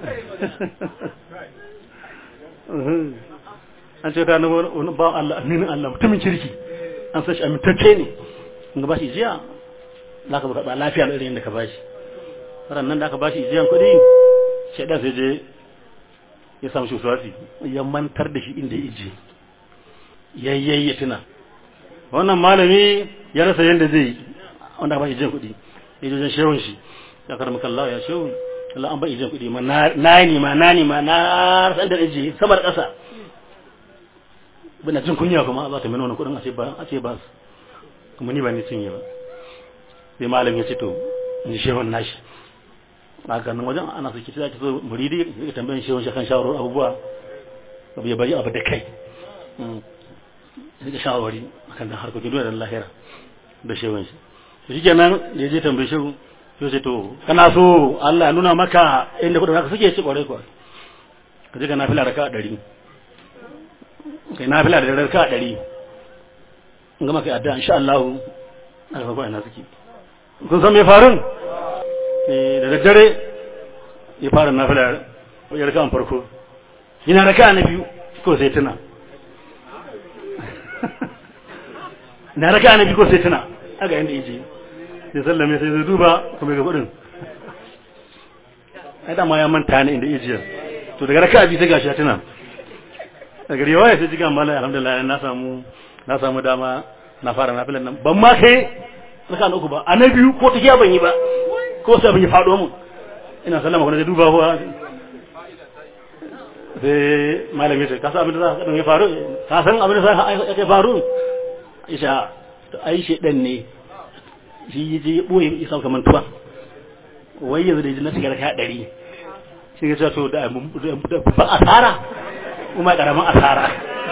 an ce ta na wani ba Allah aminin Allah mutumin kirki an san shi amintacce ne in ga bashi jiya za ka baka lafiya da irin da ka bashi ran nan da aka bashi jiyan kuɗi shaidan sai je ya samu shi wasuwasi ya mantar da shi inda ya ije yayyayi ya tuna wannan malami ya rasa yadda zai yi wanda aka bashi jiyan kuɗi ya je wajen shehun shi ya karama kallawa ya shehu Allah an ba ijin kuɗi ma na ni ma na ni ma na san da ije sama da ƙasa bina jin kunya kuma za ta mini wani kuɗin a ce ba a ce ba su kuma ni ba ni cinye ba sai malam ya ce to in shehun nashi a ganin wajen ana so ki zaki so muridi ya tambayin shehun shi kan shawarar abubuwa abu ya bari abu da kai sai shawarwari akan dan harkokin duniya da lahira da shehun shi to shikenan da ya je tambayi shehu sai ce to kana so Allah ya nuna maka inda kudin haka suke ci kwarai kwarai ka je ka nafila raka ɗari kai nafila da raka ɗari in gama kai addu'a insha Allah aka farko ina suke kun san me farin da daddare ya fara nafila ya raka farko yana raka na biyu ko sai tuna na raka na biyu ko sai tuna aga inda yaje sai sallame sai zai duba kuma ga kudin ai dama ya manta ne inda yaje to daga raka biyu sai gashi ya tuna daga riwaya sai jiga mallai alhamdulillah na samu na samu dama na fara nafilan nan ban ma kai raka na uku ba a na biyu ko tafiya ban yi ba ko sai ban yi fado mun ina sallama kuma da duba huwa sai malami sai ka san abin da za ka ya faru ka san abin da za ka faru isha ai shedan ne shi je ya boye ya sauka mantuwa wai yanzu da na shiga raka ɗari shi ya to da ba asara kuma karamin asara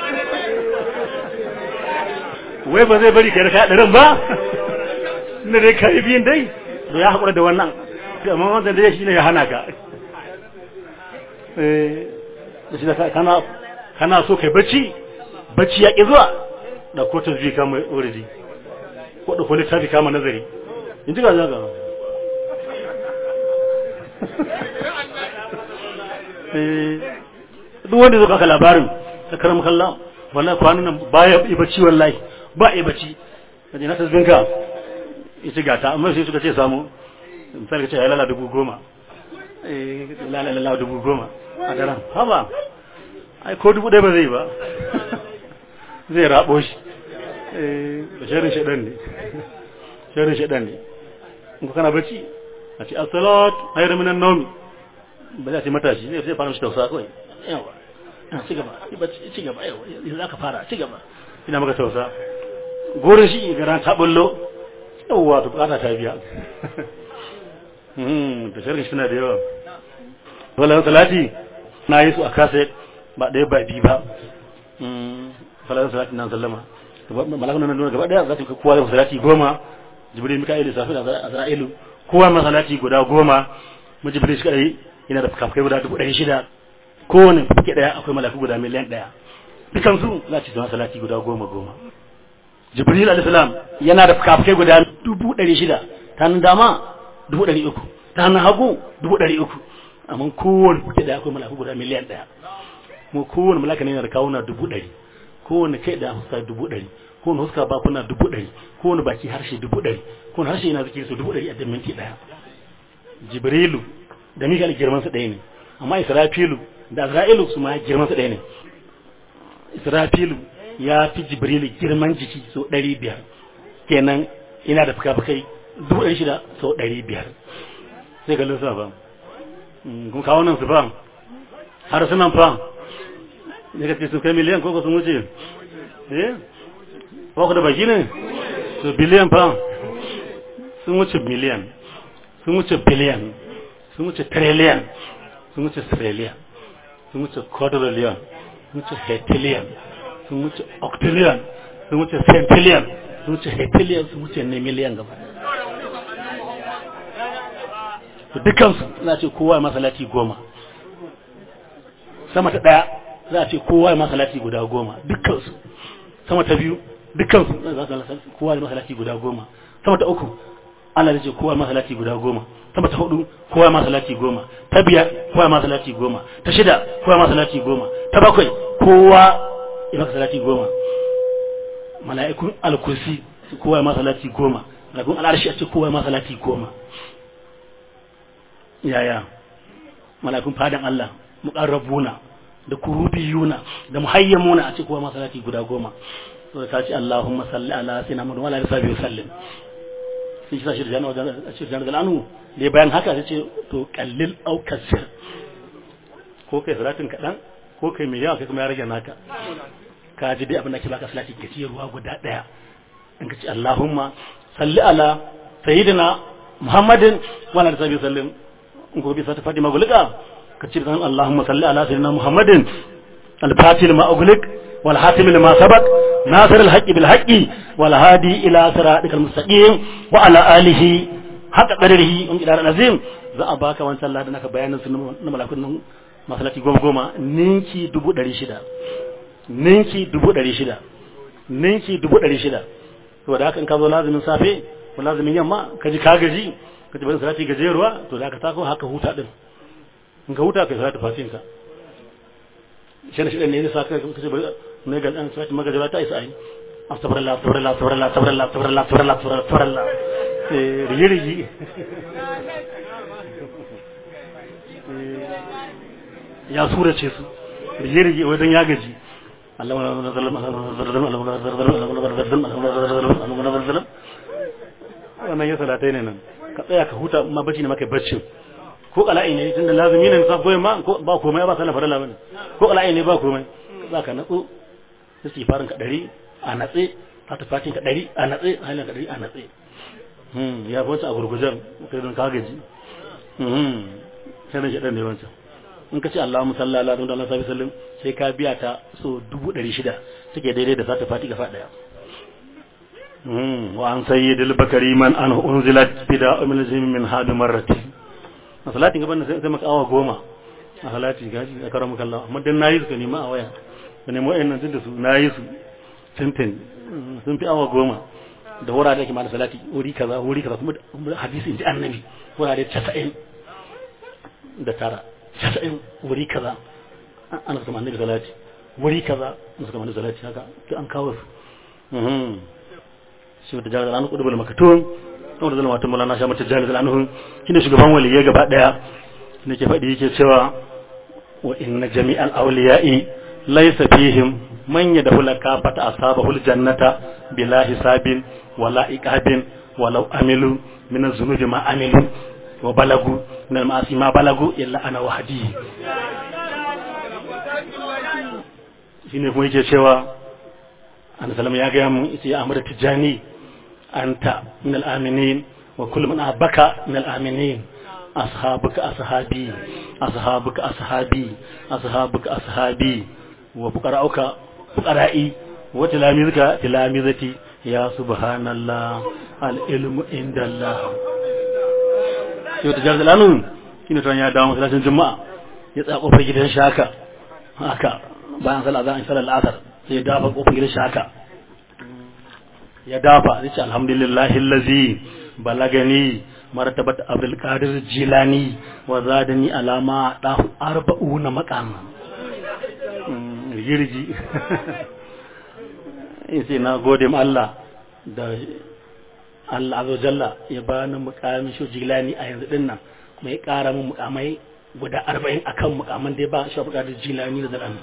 wai ba zai bari ka raka ɗarin ba inda dai kai biyan dai to ya haƙura da wannan amma wanda dai shi ne ya hana ka da shi da kana kana so kai bacci bacci ya ƙi zuwa da ko ta zuwa kama uridi ko da ko littafi kama nazari in ji ga zaga duk wanda zuka ka labarin da karam kalla wallahi kwanan nan baya yi bacci wallahi ba yi bacci kaje na tasbinka ita gata amma sai suka ce samu misali ka ce ya lala dubu goma eh lala lala dubu goma a daren haba ai ko dubu ɗaya ba zai ba zai rabo shi da sharin shaɗan ne sharin shaɗan ne in ku kana bacci a ce asalat hayar minan naumi ba za ta matashi zai sai fara mishi tausa kawai yawa ci gaba ci gaba yawa yanzu za ka fara ci gaba ina maka tausa gurin shi gara ta bullo yawa to bukata ta biya da sharin shi na da yawa wala salati na yi su a kaset ba ɗaya ba biyu ba falazan salati na sallama malakun nan nuna gaba ɗaya za su kai kowa da salati goma jibril mika'il safi da azra'ilu kowa ma salati guda goma mu jibril shi kadai yana da fukafukai guda dubu ɗari shida kowane fuke ɗaya akwai malaku guda miliyan ɗaya dukan su za su zama salati guda goma goma jibril alayhi salam yana da fukafukai guda dubu ɗari shida ta hannun dama dubu ɗari uku ta hannun hagu dubu ɗari uku amma kowane fuke ɗaya akwai malaku guda miliyan ɗaya kuma kowane malaka ne yana da kawuna dubu ɗari kowane kai da huska dubu ɗari kowane huska bakuna dubu ɗari kowane baki harshe dubu ɗari kowane harshe yana zikiri su dubu ɗari a dan minti ɗaya jibrilu da mikal girman su ɗaya ne amma israfilu da azra'ilu su ma girman su ɗaya ne israfilu ya fi jibrilu girman jiki sau ɗari biyar kenan ina da fuka-fukai dubu ɗari shida sau ɗari biyar sai ga lissafa kuma kawo nan su fa har sunan fa ne ka ce sun kai miliyan ko sun wuce eh ko ku da baki ne su biliyan fa sun wuce miliyan sun wuce biliyan sun wuce trillion sun wuce trillion sun wuce quadrillion sun wuce heptillion sun wuce octillion sun wuce centillion sun wuce heptillion sun wuce ne miliyan gaba dukansu za a ce kowa masalati goma sama ta daya za a ce kowa masalati guda goma dukkansu sama ta biyu dukkansu za su kowa masalati guda goma sama ta uku Allah ya ce kowa masalati guda goma sama ta hudu kowa masalati goma ta biyar kowa masalati goma ta shida kowa masalati goma ta bakwai kowa ya masalati goma mala'ikun alkursi kowa masalati goma mala'ikun al'arshi a ce kowa masalati goma yaya mala'ikun fadan Allah muqarrabuna da kurubiyuna da muhayyamuna a ce kowa masalati guda goma to ta ce Allahumma salli ala sayyidina Muhammad wa ala alihi wa sallam sai shi sashi da jana wajen a cikin jana galanu da bayan haka sai ce to kallil au kasir ko kai salatin kaɗan ko kai mai yawa kai kuma ya rage naka ka ji dai abin da ke baka salati ke ci ruwa guda ɗaya in ka ce Allahumma salli ala sayyidina Muhammadin wa ala alihi sallim in ko bi sa ta fadi magulika ka ce dan Allahumma salli ala sayyidina Muhammadin al-fatil ma ughliq wal hatim lima sabaq nasir al-haqqi bil haqqi wal hadi ila siratikal mustaqim wa ala alihi haka qadarihi um ila azim za a baka wancan ladan aka bayanin su na malakun nan masalati goma goma ninki dubu ɗari shida ninki dubu ɗari shida ninki dubu ɗari shida to da haka in ka zo lazumin safe ko lazumin yamma ka ji ka gaji ka ji bari salati gajeruwa to da ka tako haka huta din in ka huta ka salati fatin ka shi ne shi ne ne sa ka ce bari ne ga dan salati magajara ta isa ai astaghfirullah astaghfirullah astaghfirullah astaghfirullah astaghfirullah astaghfirullah astaghfirullah eh rigi rigi ya surace su rige rige wajen ya gaji wannan ya salatai ne nan ka tsaya ka huta ma bacci ne maka baccin ko kala'i ne tunda lazumi ne sa koyi ma ba komai ba sallah farilla bane ko kala'i ne ba komai za ka natsu sai farin ka dari a natse fata fatin ka dari a natse halin ka dari a natse ya fi wancan a gurgujen kai don ka gaji sai nan shaɗan ne wancan in ka ce Allah musalla ala don Allah sabi sallim sai ka biya ta so dubu ɗari shida suke daidai da sata fati gafa ɗaya wa an sayyidil bakari man an unzilat bida min zim min hadu marrati a salatin gaban sai sai maka awa goma a salati gaji a karamu kallah amma dan nayi su ka nema a waya ka nemo wayannan tun da su nayi su tintin sun fi awa goma da wurare ake ma da salati wuri kaza wuri kaza kuma hadisi inji annabi wurare 90 da tara casa'in wuri kaza ana suka annabi salati wuri kaza ana suka annabi salati haka to an kawo su shi wata jami'ar anu kudubul makatun wanda zama wata mulana sha mata jami'ar anu shi ne shugaban waliyai gaba daya ne ke faɗi yake cewa wa inna jami'al awliya'i laysa fihim man yadkhulu kafata ashabahul jannata bila hisabin wala iqabin walau amilu min az-zunubi ma amilu wa balagu min al-ma'asi ma balagu illa ana wahdi shine kuma yake cewa annabi sallallahu ya ga mu yace ya amara tijani anta min al-aminin wa kullu man abaka min al-aminin ashabuka ashabi ashabuka ashabi ashabuka ashabi wa fuqara'uka fuqara'i wa tilamizuka tilamizati ya subhanallah al-ilmu indallah yau ta jarzal anu shine tuwan ya dawo masallacin juma'a ya tsaya kofar gidan shaka haka bayan sallah za a yi sallar asar sai ya dafa kofar gidan shaka ya dafa zai ce alhamdulillahi allazi balagani martabat abdul qadir jilani wa zadani alama dahu arba'una maqam rigirgi sai na gode ma Allah da Allah azza jalla ya bani mukamin shi jilani a yanzu dinnan kuma ya kara min mukamai guda arba'in akan mukaman da ya ba shi bukatar jilani da zaran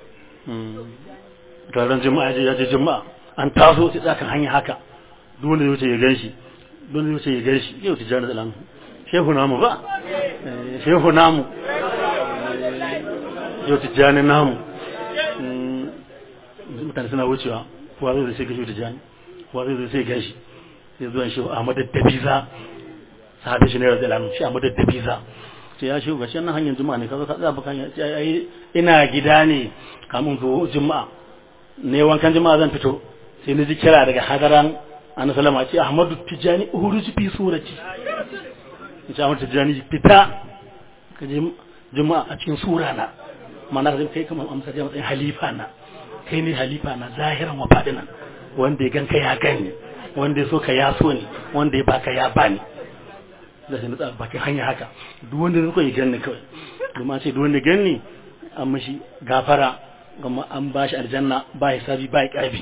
taron juma'a ya je juma'a an taso sai tsakan hanya haka duk wanda zai ya ganshi duk wanda zai ya ganshi yau tijani da shehu namu ba shehu namu yau tijani namu mutane suna wucewa kowa zai sai gashi tijani kowa zai sai gashi sai zuwan shi Ahmad Dabiza sahabi shi ne radiyallahu anhu shi Ahmad Dabiza sai ya shigo gashi nan hanyar juma'a ne kaza ka tsaya baka hanya sai ai ina gida ne kamun zo juma'a ne wankan juma'a zan fito sai ni ji kira daga hadaran annabi sallama ce Ahmad Tijani uhuruji fi surati ce Ahmad Tijani fita ka je juma'a a cikin sura na mana ka kai kamar amsa da matsayin halifa na kai ne halifa na zahiran wa fadinan wanda ya ganka ya gani wanda ya so ka ya so ne wanda ya baka ya bani da shi nutsa bakin hanya haka duk wanda ya so ya gani kawai domin ce duk wanda gani an mashi gafara kuma an ba shi aljanna ba hisabi ba ƙarfi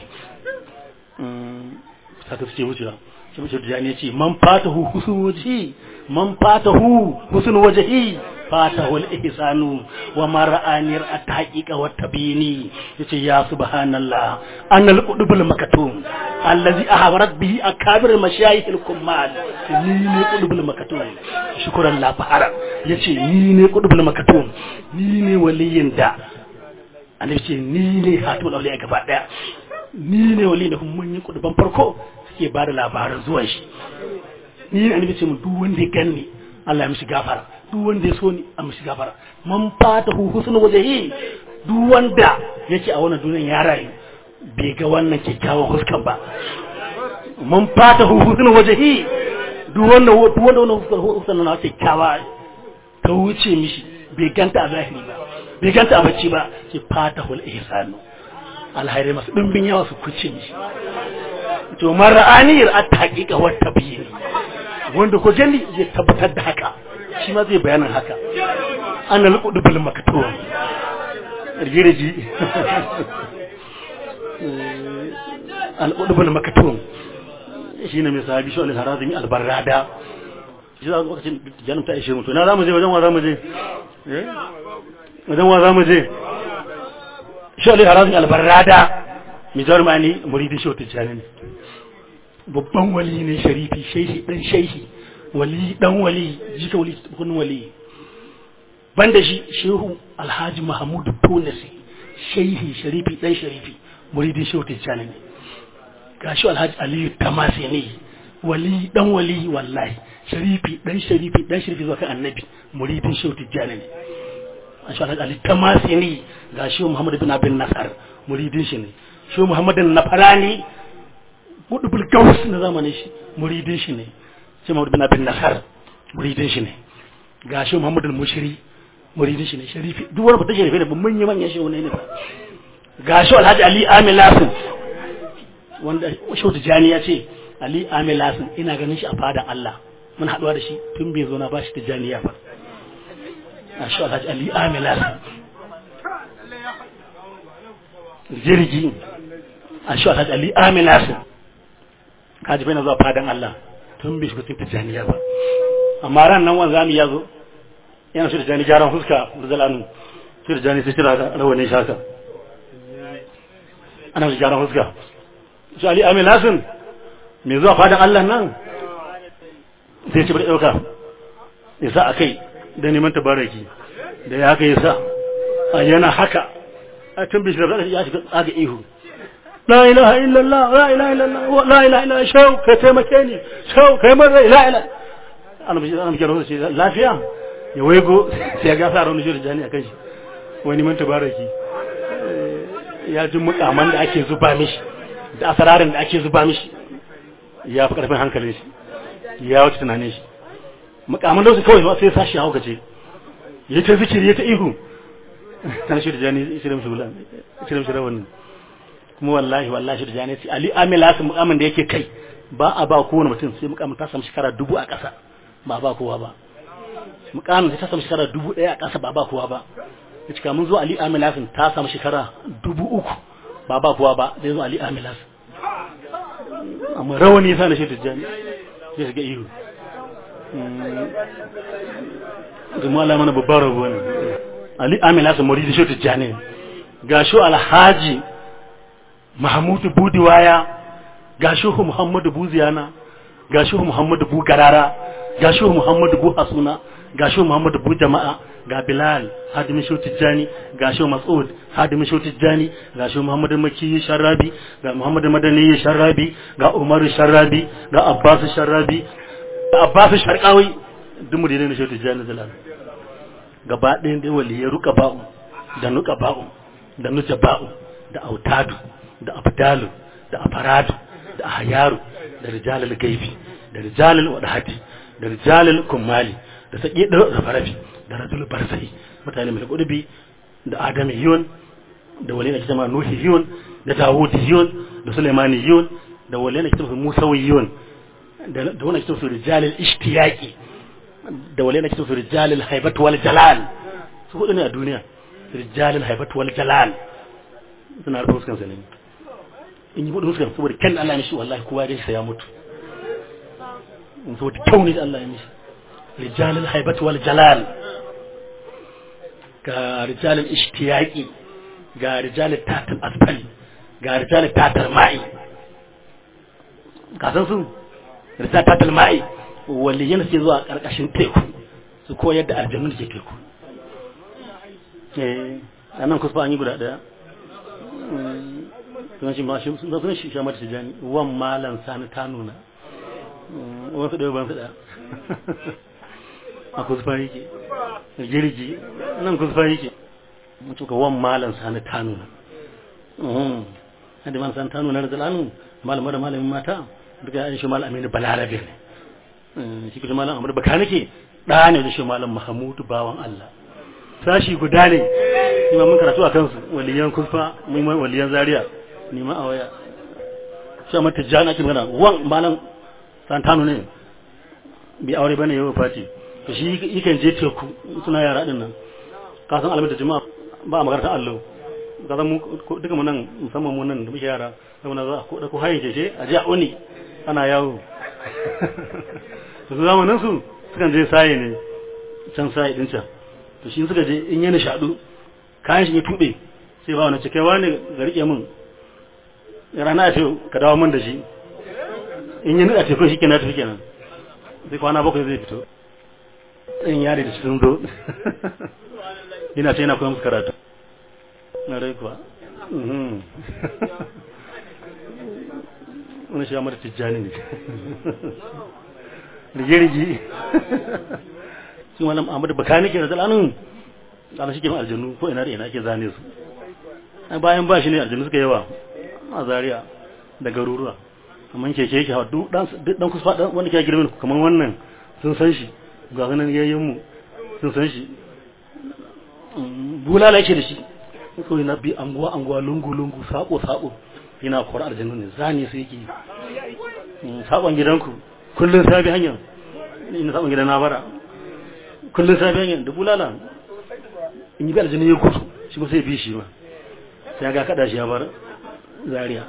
haka su ce wucewa shi mace da ya ce man fatahu husn wajhi man fatahu husn wajhi fatahu al-ihsanu wa ma ra'ani at-taqiqa wa tabini yace ya subhanallah annal qudubul makatum allazi ahbarat bihi akabir mashayikh al-kummal ni ne qudubul makatum shukran la fahara yace ni ne qudubul makatum ni ne waliyin da annabi ce ni ne hatul awliya gaba daya ni ne wali da kuma mun yi kuduban farko suke ba da labaran zuwan shi ni ne annabi ce mun duk wanda ya ganni Allah ya mishi gafara duk wanda ya so ni a mishi gafara man fata hu husnu wajhi duk wanda yake a wannan duniyar ya rayu bai ga wannan kyakkyawan huskan ba man fata hu husnu wajhi duk wanda duk wanda wannan huskan huskan na kyakkyawa ta wuce mishi bai ganta a zahiri ba bai ganta a bacci ba ce fata hul ihsanu alhairi masu dimbin yawa su kuce mishi to mar'aniyar at haqiqa wa tabyin wanda ko gani zai tabbatar da haka shi ma zai bayanin haka ana luqudul maktum rigiriji al-qudbul maktum shine mai sahabi shi al-harazimi al-barrada shi za lokacin janum ta ishe mutu na zamu je wajen wa zamu je eh wajen wa zamu je shi al-harazimi al-barrada mai jarumani muridin shi wata janin babban wali ne sharifi shehi dan shehi wali dan wali jika wali kun wali banda shi shehu alhaji mahmud tunasi shehi sharifi dan sharifi muridin shehu tijjani ne gashi alhaji aliyu tamasi ne wali dan wali wallahi sharifi dan sharifi dan sharifi zuwa kan annabi muridin shehu tijjani ne gashi alhaji aliyu tamasi ne gashi muhammad bin abin nasar muridin shi ne shehu muhammadin nafarani gudubul gaus na zamanin shi muridin shi ne sai Muhammad bin Abin Nasar muridin shi ne ga shi Muhammad al-Mushiri muridin shi ne sharifi duk wani fata sharifi ne ban manya manyan shi ne ba ga shi Alhaji Ali Amil Lasin wanda Shehu Tijani ya ce Ali Amil Lasin ina ganin shi a fadan Allah mun haduwa da shi tun bai zo na ba shi Tijani ya fa ga shi Alhaji Ali Amil Lasin jirgi a shi Alhaji Ali Amil Lasin kaji bai na zuwa fadan Allah tun bai shiga cikin tijjaniya ba amma ran nan wanzu ya zo yana shi tijjani gyaran fuska da zalanu shi tijjani sai tira rawanin shaka ana shi gyaran fuska shi ali amin lasin mai zuwa fadan Allah nan sai ci bari ɗauka ya sa a kai da neman tabaraki da ya haka ya sa a yana haka a tun bai shiga ya shiga tsaga ihu la ilaha illallah la ilaha illallah la ilaha illallah shau kai taimake ni shau kai mun rai la ilaha ana bi ana kira shi lafiya ya waigo sai ya gasa ran shi jani akan shi wani mun tabaraki ya ji mukaman da ake zuba mishi da asararin da ake zuba mishi ya fi karfin hankalin shi ya wuce tunanin shi mukaman da su kawai sai sashi ya hukace ya ta zikiri ya ta ihu tana shi da jani shirin shi bulan shirin shi rawanin kuma wallahi wallahi shi da jani ce ali amila su mukamin da yake kai ba a ba kowane mutum sai mukamin ta samu shekara dubu a ƙasa ba ba kowa ba mukamin ta samu shekara dubu ɗaya a ƙasa ba ba kowa ba ya cika mun zo ali amila sun ta samu shekara dubu uku ba ba kowa ba zai zo ali amila sun amma rawani ya sa na shi da jani ya shiga ihu zama Allah mana babbar rabuwa ne ali amila sun muridi shi da jani ga shi alhaji Mahamudu Budiwaya ga Shehu Muhammadu Buziyana ga Shehu Muhammadu Bugarara ga Shehu Muhammadu Buhasuna ga Shehu Muhammadu Bujama'a ga Bilal Hadimin Shehu Tijjani ga Shehu Mas'ud Hadimin Shehu Tijjani ga Shehu Muhammadu Makki Sharrabi ga Muhammadu Madani Sharrabi ga Umaru Sharrabi ga Abbas Sharrabi ga Abbas Sharqawi duk mu dai ne Shehu Tijjani zalal gaba ɗayan dai waliyai ruka ba'u da nuka ba'u da nuja ba'u da autadu da abdalu da afaradu da ahyaru da rijalul gaibi da rijalul wadahati da rijalul kummali da saki da farafi da rajul barzai mutane mai kudubi da adamiyun da walina kitama nuhiyun da dawudiyun da sulaimaniyon da walina kitama musawiyun da wannan kitama rijalul ishtiyaqi da walina kitama rijalul haibat wal jalal su hudu ne a duniya rijalul haibat wal jalal suna rufe fuskan sa ne in yi buɗe fuskar saboda kan Allah mishi wallahi kowa dai sai ya mutu in saboda kyau ne da Allah ya mishi rijalul haibat wal jalal ga rijalul ishtiyaqi ga rijalul tatal asfali ga rijalul tatal ma'i ka san su rijalul tatal ma'i waliyan sai zuwa karkashin teku su koyar da aljannu da ke teku eh anan kusa an yi guda daya sunan shi ma shi sunan shi shamar tijani wan malan sani ta nuna wasu ɗaya ban su ɗaya a kusfa yake girgi nan kusfa yake mutu ka wan malan sani ta nuna hadi man san ta nuna da zalanu malama da malamin mata duka ya shi malam aminu balarabe ne shi kuma malam amadu baka nake ɗa ne da shi malam mahamudu bawan allah sashi guda ne shi ma mun karatu a kansu waliyan kusfa mun waliyan zaria ni ma a waya shi amma tijjani ake magana wan malam santano ne bi aure bane yau fati to shi yakan je teku suna yara din nan ka san alamar jama'a ba a makaranta allo ka san mu duka mu nan musamman mu nan da muke yara sai mun za ko da ko hayin jeje a je a oni ana yawo to zamanin su sukan je saye ne can saye din can to shi suka je in yana shaɗu kayan shi ya tuɓe sai ba wani cikewa ne ga riƙe min rana a ce ka dawo min da shi in yi a tekun shi kenan tafi kenan sai kwana bakwai zai fito in yare da sun zo yana ce yana koyon karatu na rai kuwa wani shi mata tijjani ne rige-rige sun wani amur baka nake da zalanun ana shi ke aljanu ko ina da ina ake zane su bayan ba shi ne aljanu suka yawa a zaria da garuruwa amma keke yake hawa duk dan kusa dan wanda ke girmin kamar wannan sun san shi ga ganin yayin mu sun san shi bulala yake da shi ko yana bi anguwa anguwa lungu lungu sako sako yana kora aljannu ne zani sai yake sakon gidanku kullun sabi hanya ina sakon gidan na bara kullun sabi hanya da bulala in yi bi aljannu ya gudu shi ko sai bi shi ma sai ga kada shi ya bar zaria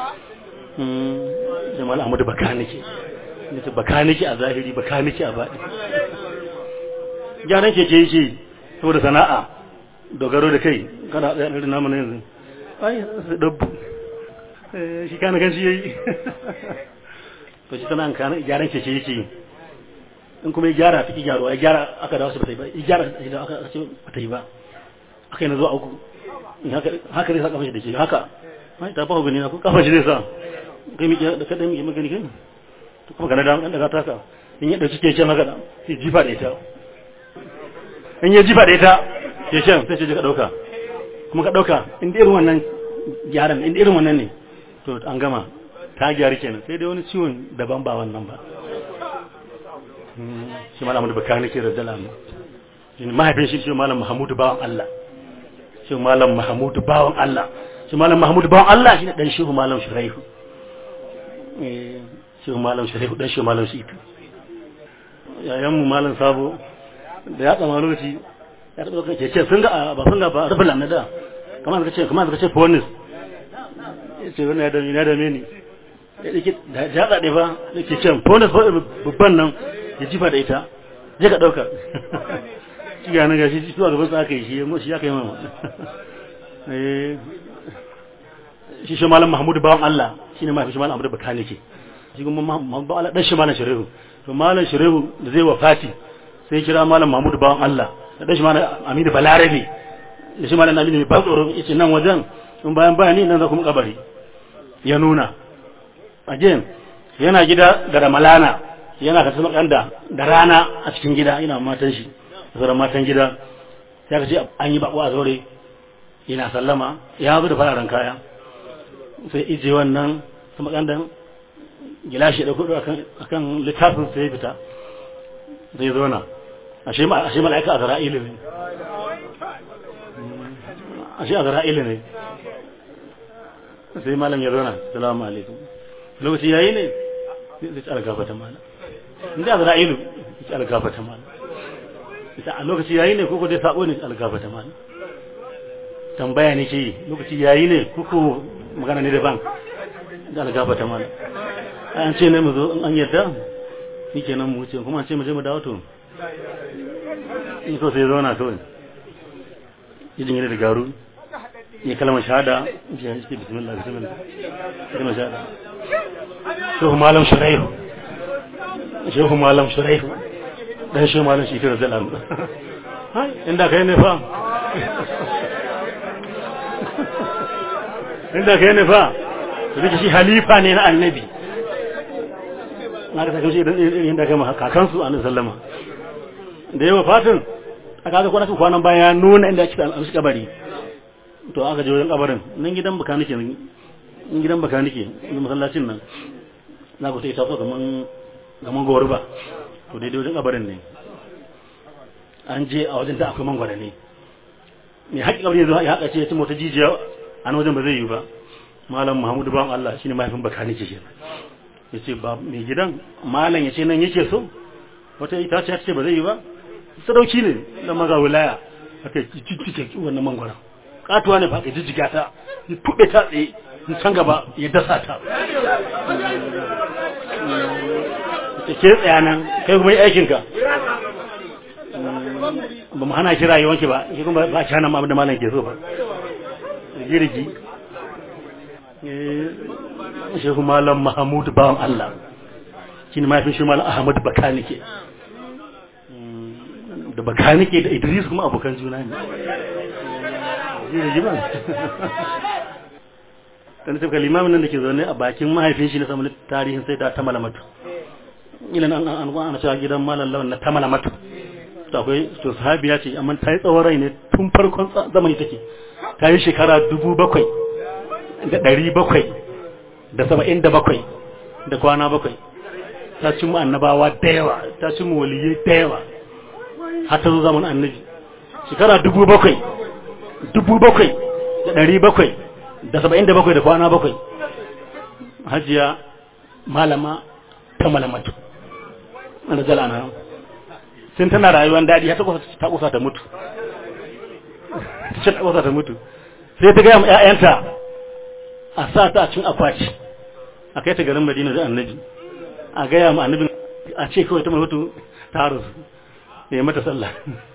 jamal ahmadu bakanike nace bakanike a zahiri bakanike a baɗi gyaran keke yake saboda sana'a dogaro da kai kada a ɗaɗin namu na yanzu ai su dabbu shi kana gan shi yayi to shi sana'an kana gyaran keke yake in kuma ya gyara ta ki gyaro ya gyara aka dawo su ba ta yi ba ya gyara da aka ce ba ta yi ba aka yi na zuwa uku haka zai sa kafa shi da ke haka ai ta fa gani na ko kafa shi zai sa kai mi da kada mi magani kai to kuma kana da dan daga taka in ya dauki keken haka sai jifa da ita in ya jifa da ita keken sai ce ka dauka kuma ka dauka in da irin wannan gyaran in da irin wannan ne to an gama ta gyara kenan sai dai wani ciwon daban ba wannan ba shi malam da baka nake da dala mu shi mahaifin shi shi malam Muhammadu bawan Allah shi malam Muhammadu bawan Allah shi malam Muhammadu bawan Allah shine dan shehu malam Shuraihu eh shehu malam Shuraihu dan shehu malam Shitu yayan mu malam Sabo da ya tsama lokaci ya taɓa kan ce sun ga ba sun ga ba rufe lamna da kamar ka ce kamar ka ce fonis ya ce wannan ya dame ya dame ni ya dake da ya tsade ba ya ce can fonis babban nan ya jifa da ita je ka ɗauka shi ga nan gashi zuwa gaban sa aka yi shi shi aka yi mama shi shi malam mahmudu bawan Allah shi ne mafi shi malam abu da bakani ke shi kuma mahmudu Allah dan shi malam shirehu to malam shirehu da zai wafati sai kira malam mahmudu bawan Allah da dan shi malam aminu balarabe da shi malam aminu mai ban tsoro yace nan wajen in bayan bayani nan za kuma kabari ya nuna again yana gida da ramalana yana ka tsama kanda da rana a cikin gida ina matan shi sauran matan gida ya ka ce an yi bako a zaure yana sallama ya zo da fararen kaya sai ije wannan sama kandan gilashi da kudu akan littafin sai ya fita zai zo na ashe mala'ika a zara'ilu ne ashe a zara'ilu ne sai malam ya zo na salamu alaikum lokaci yayi ne zai ci algafata malam inda a zara'ilu zai ci algafata malam ita a lokaci yayi ne koko dai sabo ne algafata malam tambaya ne ke yi lokaci yayi ne koko magana ne daban da algafata malam an ce ne mu zo an yadda ni kenan mu wuce kuma an ce mu je mu dawo to in so sai ya zauna kawai ya jingine da garu ya kalmar shahada ya ce bismillah bismillah kalmar shahada shehu malam shuraihu shehu malam shuraihu dan shehu malam shi kira zalan hai inda kai ne fa inda kai ne fa da shi halifa ne na annabi na ka saka shi idan da gama kakansu annabi sallama da yawa fatin aka ga kwana kwanan baya nuna inda ake amshi kabari to aka je wajen kabarin nan gidan baka nake nan gidan baka nake na masallacin nan na ku sai ta so kaman kaman goruba to daidai wajen kabarin ne an je a wajen da akwai mangwara ne mai haƙi kabari yanzu ya haƙa ce ya ci mota jijiya a wajen ba zai yi ba malam muhammadu bawan Allah shine mahaifin baka nake shi ya ce ba mai gidan malam ya ce nan yake so wata ita ce ce ba zai yi ba sadauki ne na maza wilaya aka jijjike wannan mangwara katuwa ne ba ka jijjiga ta ya tuɓe ta tsaye in can gaba ya dasa ta ta ke tsaya nan kai kuma yi aikinka ba mu hana ki rayuwanki ba ki kuma ba ki hana ma da malam ke so ba girgi shehu malam mahamud bawan Allah shi ne mahaifin shi malam ahmad bakanike da bakanike da idris kuma abokan juna ne girgi ba kan tafi limamin nan da ke zaune a bakin mahaifin shi na samun tarihin sai ta tamala matu ilan an an ana cewa gidan malam lawan na tamala matu to akwai to sahabiya ce amma ta yi tsawon rai ne tun farkon zamani take ta yi shekara dubu bakwai da ɗari bakwai da saba'in da bakwai da kwana bakwai ta cin mu annabawa da yawa ta cin mu waliyai da yawa har ta zo zaman annabi shekara dubu bakwai dubu bakwai da ɗari bakwai da saba'in da bakwai da kwana bakwai hajiya malama ta malamatu wanda zala na sun tana rayuwar daɗi har ta kusa ta mutu ta kusa ta mutu sai ta gaya ma 'ya'yanta a sa ta a cin akwati a kai ta garin madina da annabi a gaya ma annabin a ce kawai ta mutu ta rasu ya mata sallah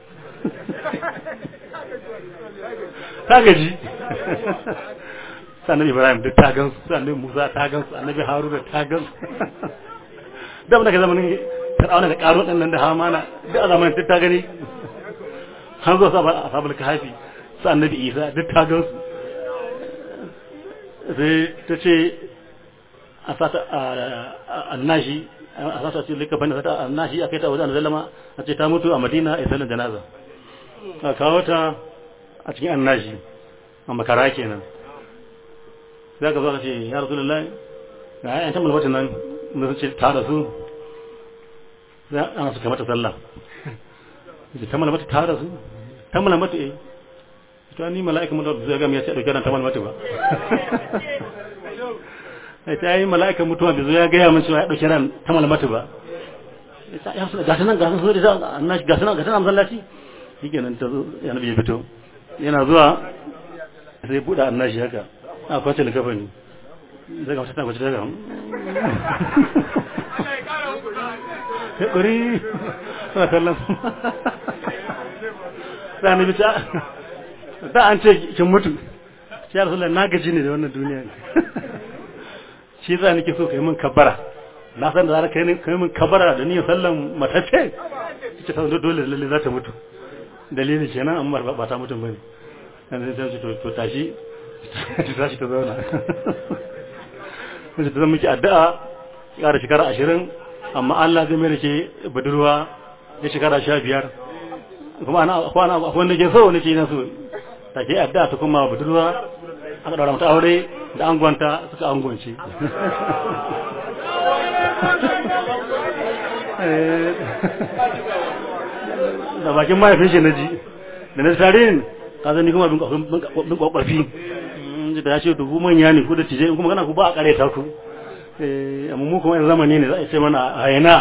ta gaji sannan ibrahim duk ta gansu sannan musa ta gansu annabi haruna ta gansu da mun daga zamanin fir'auna da karo din nan da hamana duk a zamanin duk ta gani har zo sabal ashabul kahfi su annabi isa duk ta gansu sai ta ce a sata annashi a sata ce lika bane sata annashi a kai ta wajen zalama a ce ta mutu a madina a sallar janaza a kawo ta a cikin annashi a makara kenan za ka zo ka ce ya rasu lullahi ga ayan tamar wata nan da sun ce ta da su za a suka mata sallah da ta mata ta da su ta mata eh to ni mala'ika mutuwa zai gami ya ce dauke nan ta mata ba ai ta yi mala'ika mutuwa bai zo ya gaya min cewa ya dauke nan ta mata ba ya su ga sanan ga sanan so da annashi ga sanan ga sanan masallaci shikenan ta zo ya nabi ya fito yana zuwa sai buɗe annashi haka a kwace da kafa ne zai ga ta kwace daga ya ƙuri suna kallon su da na bita da an ce kin mutu shi ya rasu na gaji ne da wannan duniya shi za nake so ka yi min kabbara na san da zara ka yi min kabbara da niyyar sallan matacce ita ta dole lalle za ta mutu dalili kenan amma ba ta mutum bane yanzu sai to to tashi ta tashi ta zauna sai ta zama miki addu'a ƙara shekara ashirin amma Allah zai mai da ke budurwa ya shekara sha biyar kuma ana kwana wanda ke so nake na so ta ke addu'a ta kuma budurwa aka daura mata aure da angonta suka angonce da bakin mahaifin shi na ji da na tarihin ka zani kuma bin kwakwafi da ya ce dubu manya ne ku da tije in kuma kana ku ba a kare ta ku amma mu kuma yan zamani ne za a ce mana a yana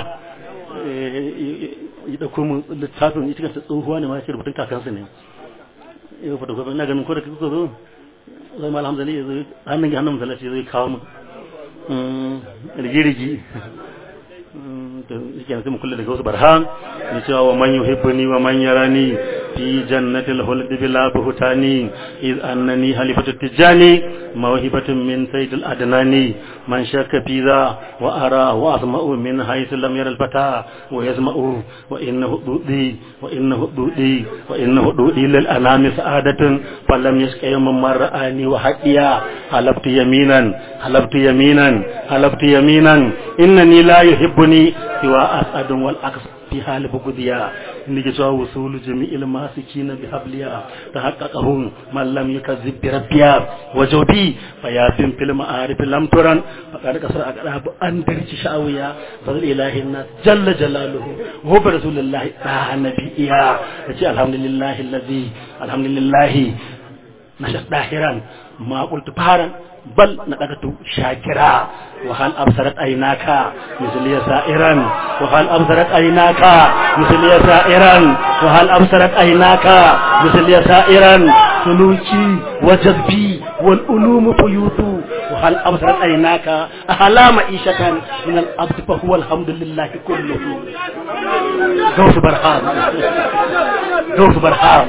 yi dauko mu littafin ita kanta tsohuwa ne ma ce rubutun kakansu ne yau fa dauko ina ganin ko da kuka zo zai mal hamzali ya zo hannun hannun masallaci zai kawo mu rigirigi to yake sai mu kulle daga wasu barhan ya cewa wa man yuhibbuni wa man yarani في جنة الخلد بلا بهتان إذ أنني هلفة التجاني موهبة من سيد الأدناني من شك في ذا وأرى وأسمع من حيث لم ير الفتى ويسمع وإنه ضودي وإنه ضودي وإنه ضودي للأنام سعادة فلم يشك يوم من رآني وحقيا حلفت يمينا حلفت يمينا حلفت يمينا إنني لا يحبني سوى أسعد والعكس في حال بغديا نجي وصول جميع الماسكين بحبليا تحققهم من لم يكذب بربيا وجودي فيا بن في المعارف لم ترن فقد كسر أقراب أن درج شاويا فضل إله الناس جل جلاله هو برسول الله تعالى نبيا الحمد لله الذي الحمد لله نشأ داهرا ما قلت بارا بل نقدت شاكرا وهل أبصرت عيناك مثل سائرا وهل أبصرت عيناك مثل سائرا وهل أبصرت عيناك مثل سائرا سلوكي وجذبي والألوم بيوت وهل أبصرت عيناك أهلا معيشة من الأبد فهو الحمد لله كله غوث برهام غوث برهام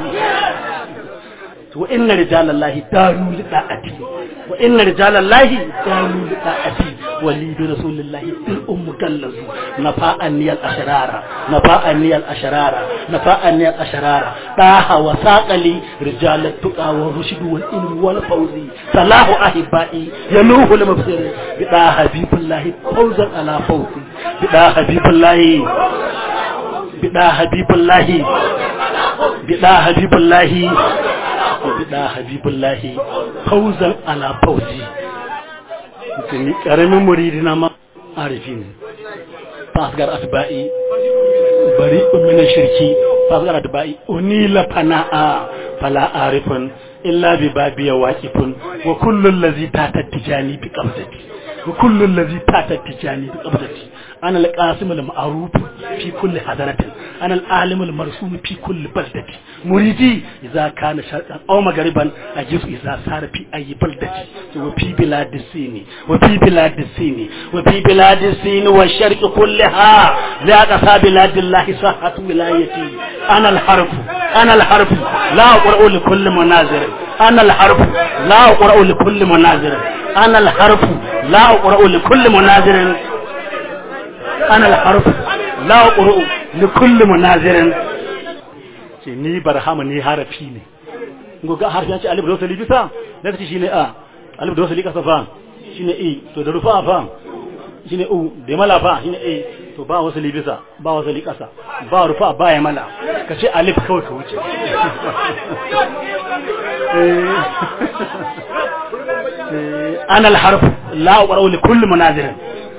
وإن رجال الله داروا لطاعتي وإن رجال الله داروا لطاعتي ولي برسول الله الأم كلز نفاءني الأشرار نفاءني الأشرار نفاءني الأشرار طه وساق لي رجال التقى والرشد والإلم والفوز صلاح أحبائي يلوه المبصر بدا حبيب الله فوزا على فوزي بدا حبيب الله بدا حبيب الله بدا حبيب الله bida habibullahi fauzan ala fauzi ni karamin muridi na ma arifi ne fasgar atba'i bari min shirki fasgar atba'i unila fana'a fala arifun illa bi babiya waqifun wa kullu allazi tatatijani bi qabdati wa kullu allazi tatatijani bi qabdati ana alqasim al-ma'ruf fi kulli hadaratin ana al-alim al-marsum fi kulli baldati muridi idza kana sharqan aw maghariban ajisu idza sara fi ayi baldati wa fi bilad sini wa fi bilad sini wa fi bilad sini wa sharq kullaha la qasa bilad allah sahatu wilayati ana al-harf ana al-harf la aqra'u li kulli munazir ana al-harf la aqra'u li kulli munazir ana al-harf la aqra'u li kulli munazir ana al-harf la aqra'u li kulli munazirin ce ni barhama ni harafi ne ngo ga harfi ce alif da wasali bisa da ce shine a alif da wasali kasa fa shine e to da rufa fa shine u da mala fa shine e to ba wasali bisa ba wasali kasa ba rufa ba ya mala ka ce alif kawai ka wuce ana al-harf la aqra'u li kulli munazirin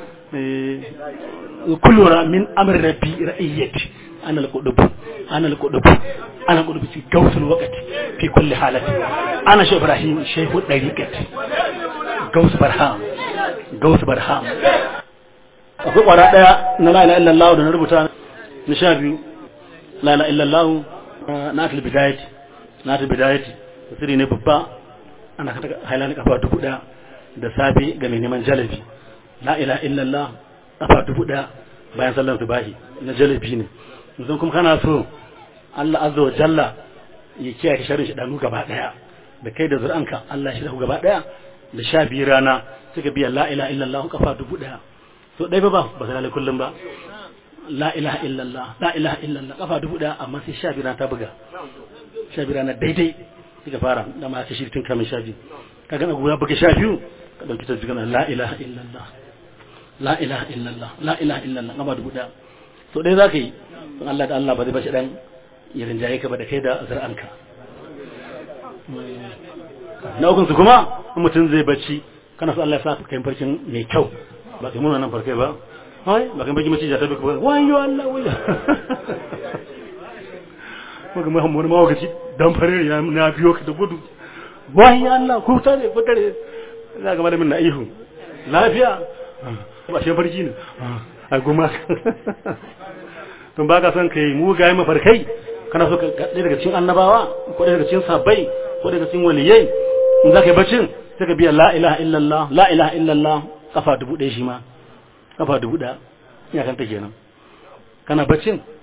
كل من أمر ربي رأيتي أنا القدب أنا القدب أنا القدب في جوث الوقت في كل حالة أنا شيخ إبراهيم شيخ الطريقة جوث برهام جوث برهام akwai kwara daya na la ilaha illallah da na rubuta na sha biyu la ilaha illallah na atul bidayati na atul bidayati tasiri ne babba ana kata hailani kafa dubu daya da safe ga mai neman jalabi la ilaha illallah kafa dubu ɗaya bayan sallan subahi na jalabi ne yanzu kuma kana so Allah azza wa jalla ya kiyaye sharrin shi danu gaba ɗaya da kai da zuri'anka Allah shi da gaba ɗaya da sha biyu rana suka biya la ilaha illallah kafa dubu ɗaya so ɗaya ba ba ba sai kullum ba la ilaha illallah la ilaha illallah kafa dubu ɗaya amma sai sha biyu rana ta buga sha biyu rana daidai suka fara da ma ka shirkin kamin sha biyu ka gana guda buga sha biyu ka ɗauki ta jigana la ilaha illallah la ilaha illallah la ilaha illallah gaba dubu ɗaya so ɗaya za ka yi don Allah da Allah ba zai bashi ɗan ya rinjaye ka ba da kai da zar'anka na ukun su kuma in mutum zai bacci kana so Allah ya sa ka kai farkin mai kyau ba kai muna nan farkai ba hai ba kai baki mace ta tabi ba wayo Allah wayo ko kuma mun ma wakaci dan fare ya na biyo ka da gudu wayo Allah ku tare ku tare za ga malamin na ihu lafiya ba shi farki ne a goma tun ba ka son kai mu ga mafarkai kana so ka ɗaya daga cikin annabawa ko ɗaya daga cikin sabbai ko daga cikin waliyai in za ka yi bacin sai ka biya la ilaha illallah la ilaha illallah kafa dubu ɗaya shi ma kafa dubu ɗaya ya kanta kenan kana bacin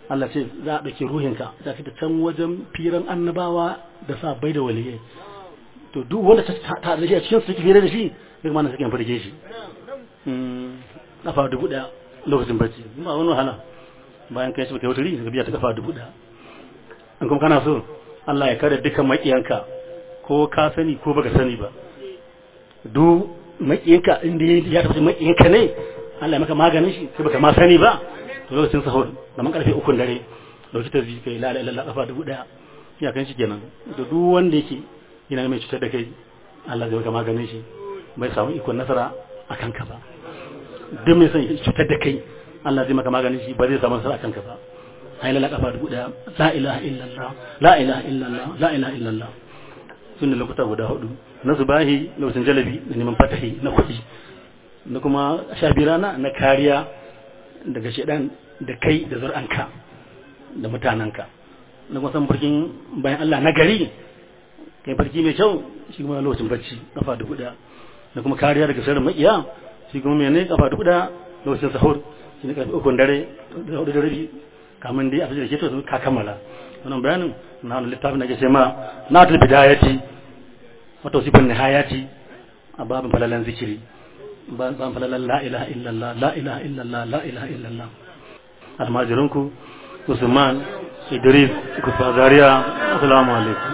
Allah ce za a ɗauki ruhinka za ka ta can wajen firan annabawa da sa bai da waliyai to duk wanda ta ta da shi a cikin su take fira da shi duk ma na suke farke shi kafa dubu ɗaya lokacin bacci ba wani wahala bayan kai shi kai wata ka biya ta kafa dubu ɗaya in kuma kana so Allah ya kare dukkan maƙiyanka ko ka sani ko baka sani ba duk maƙiyanka inda ya tafi maƙiyanka ne Allah ya maka maganin shi sai baka ma sani ba to lokacin sahur da man karfe ukun dare dauki ta kai la ilaha illallah kafa dubu daya ya kan shi kenan da duk wanda yake yana mai cutar da kai Allah zai maka maganin shi bai samu ikon nasara a kanka ba duk mai son cutar da kai Allah zai maka maganin shi ba zai samu nasara a kanka ba ai la kafa dubu daya la ilaha illallah la ilaha illallah la ilaha illallah sunna lokuta guda hudu na subahi lokacin jalabi da neman fatahi na kuɗi na kuma sha rana na kariya daga shaidan da kai da zur'anka da mutanenka na kuma san farkin bayan Allah na gari kai farki mai kyau shi kuma lokacin bacci kafa dubu daya da kuma kariya daga sharrin makiya shi kuma mene kafa dubu daya lokacin sahur shi ne karfe ukun dare da hudu da rabi kamun dai a fi da ke to ka kammala wannan bayanin na wani littafin da ke ce ma na ta bidayati wata wasifin nihayati a babin falalan zikiri ban falalan la ilaha illallah la ilaha illallah la ilaha illallah almajirinku usman idris kufa zaria assalamu alaikum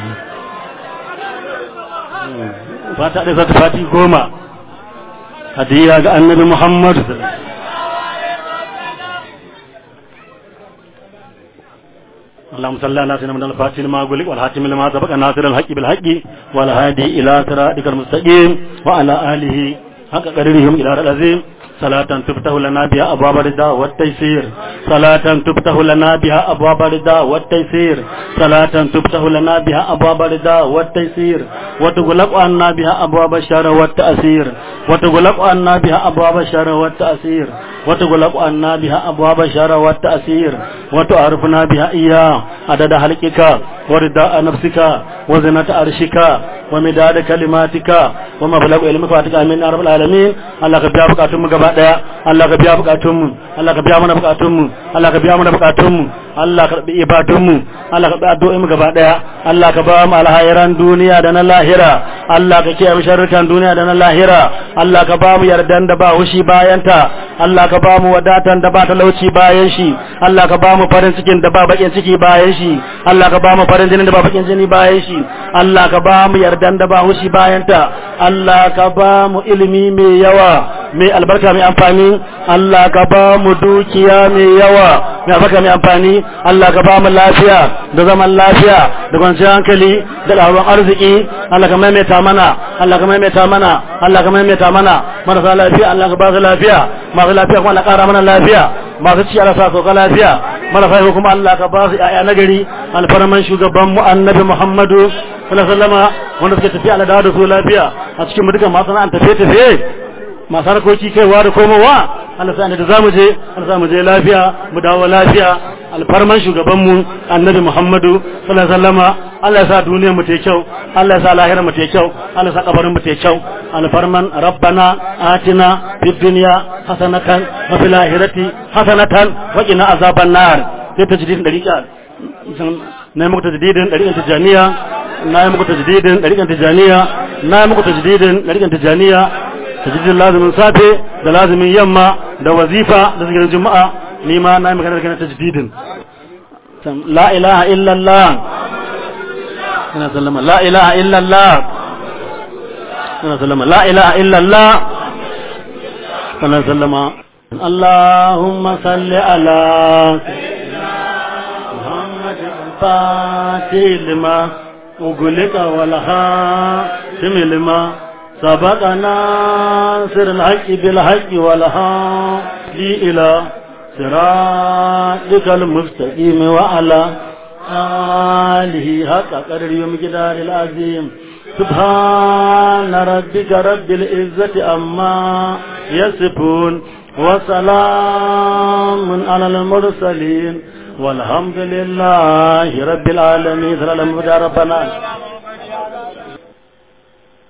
fata da zata fati goma hadiya ga annabi muhammad اللهم صل على سيدنا محمد الفاتح لما أقول والحاتم لما سبق ناصر الحق بالحق والهادي إلى صراطك المستقيم وعلى آله حق قدرهم إلى العظيم صلاة تفتح لنا بها أبواب الرضا والتيسير صلاة تفتح لنا بها أبواب الرضا والتيسير صلاة تفتح لنا بها أبواب الرضا والتيسير وتغلق عنا بها أبواب الشر والتأثير وتغلق عنا بها أبواب الشر والتأثير وتغلق عنا بها أبواب الشر والتأثير وتعرفنا بها إياه عدد حلقك ورداء نفسك وزنة عرشك ومداد كلماتك ومبلغ علمك واتك آمين يا رب العالمين الله كبيا بكاتم gaba daya Allah ka biya bukatun mu Allah ka biya mana bukatun mu Allah ka biya mana bukatun mu Allah ka bi ibadun mu Allah ka bi addu'o'in mu gaba daya Allah ka ba mu alhairan duniya da na lahira Allah ka kiyaye mu sharrukan duniya da na lahira Allah ka ba mu yardan da ba hushi bayan ta Allah ka ba mu wadatan da ba talauci bayan shi Allah ka ba mu farin cikin da ba bakin ciki bayan shi Allah ka ba mu farin jinin da ba bakin jini bayan shi Allah ka ba mu yardan da ba hushi bayan ta Allah ka ba mu ilimi mai yawa mai albarka mai amfani Allah ka ba mu dukiya mai yawa mai albarka mai amfani Allah ka ba mu lafiya da zaman lafiya da kwanciyar hankali da ɗaruwan arziki Allah ka maimaita mana Allah ka maimaita mana Allah ka maimaita mana marasa lafiya Allah ka ba su lafiya masu lafiya kuma Allah ƙara mana lafiya masu ci Allah sa sauka lafiya marasa lafiya kuma Allah ka ba su ƴaƴa nagari alfarman shugaban mu annabi Muhammadu sallallahu alaihi wasallama wanda suke tafiya Allah da su lafiya a cikin mu dukan masana'an tafiye-tafiye masu harkoki kaiwa da komowa Allah sa da zamu je Allah sa mu je lafiya mu dawo lafiya alfarman shugaban mu annabi Muhammadu sallallahu alaihi wasallama Allah ya sa duniyar mu ta kyau Allah ya sa lahirar mu ta kyau Allah ya sa kabarin mu ta kyau alfarman rabbana atina fid dunya hasanatan wa fil akhirati hasanatan wa qina azaban nar sai tajdidin dariqa na yi muku tajdidin dariqan tijaniya na yi muku tajdidin dariqan tijaniya na yi muku tajdidin dariqan tijaniya tajidin lazimin safe da lazimin yamma da wazifa da zikirin juma'a ni ma na yi magana da kana tajdidin la ilaha illallah ina sallama la ilaha illallah ina sallama la ilaha illallah ina sallama اللهم صل على محمد الفاتح لما أغلق والخاتم لما سبق ناصر الحق بالحق والهادي إلى صراطك المستقيم وعلى آله حق قدر يوم جدار العظيم سبحان ربك رب العزة أما يصفون وسلام على المرسلين والحمد لله رب العالمين ربنا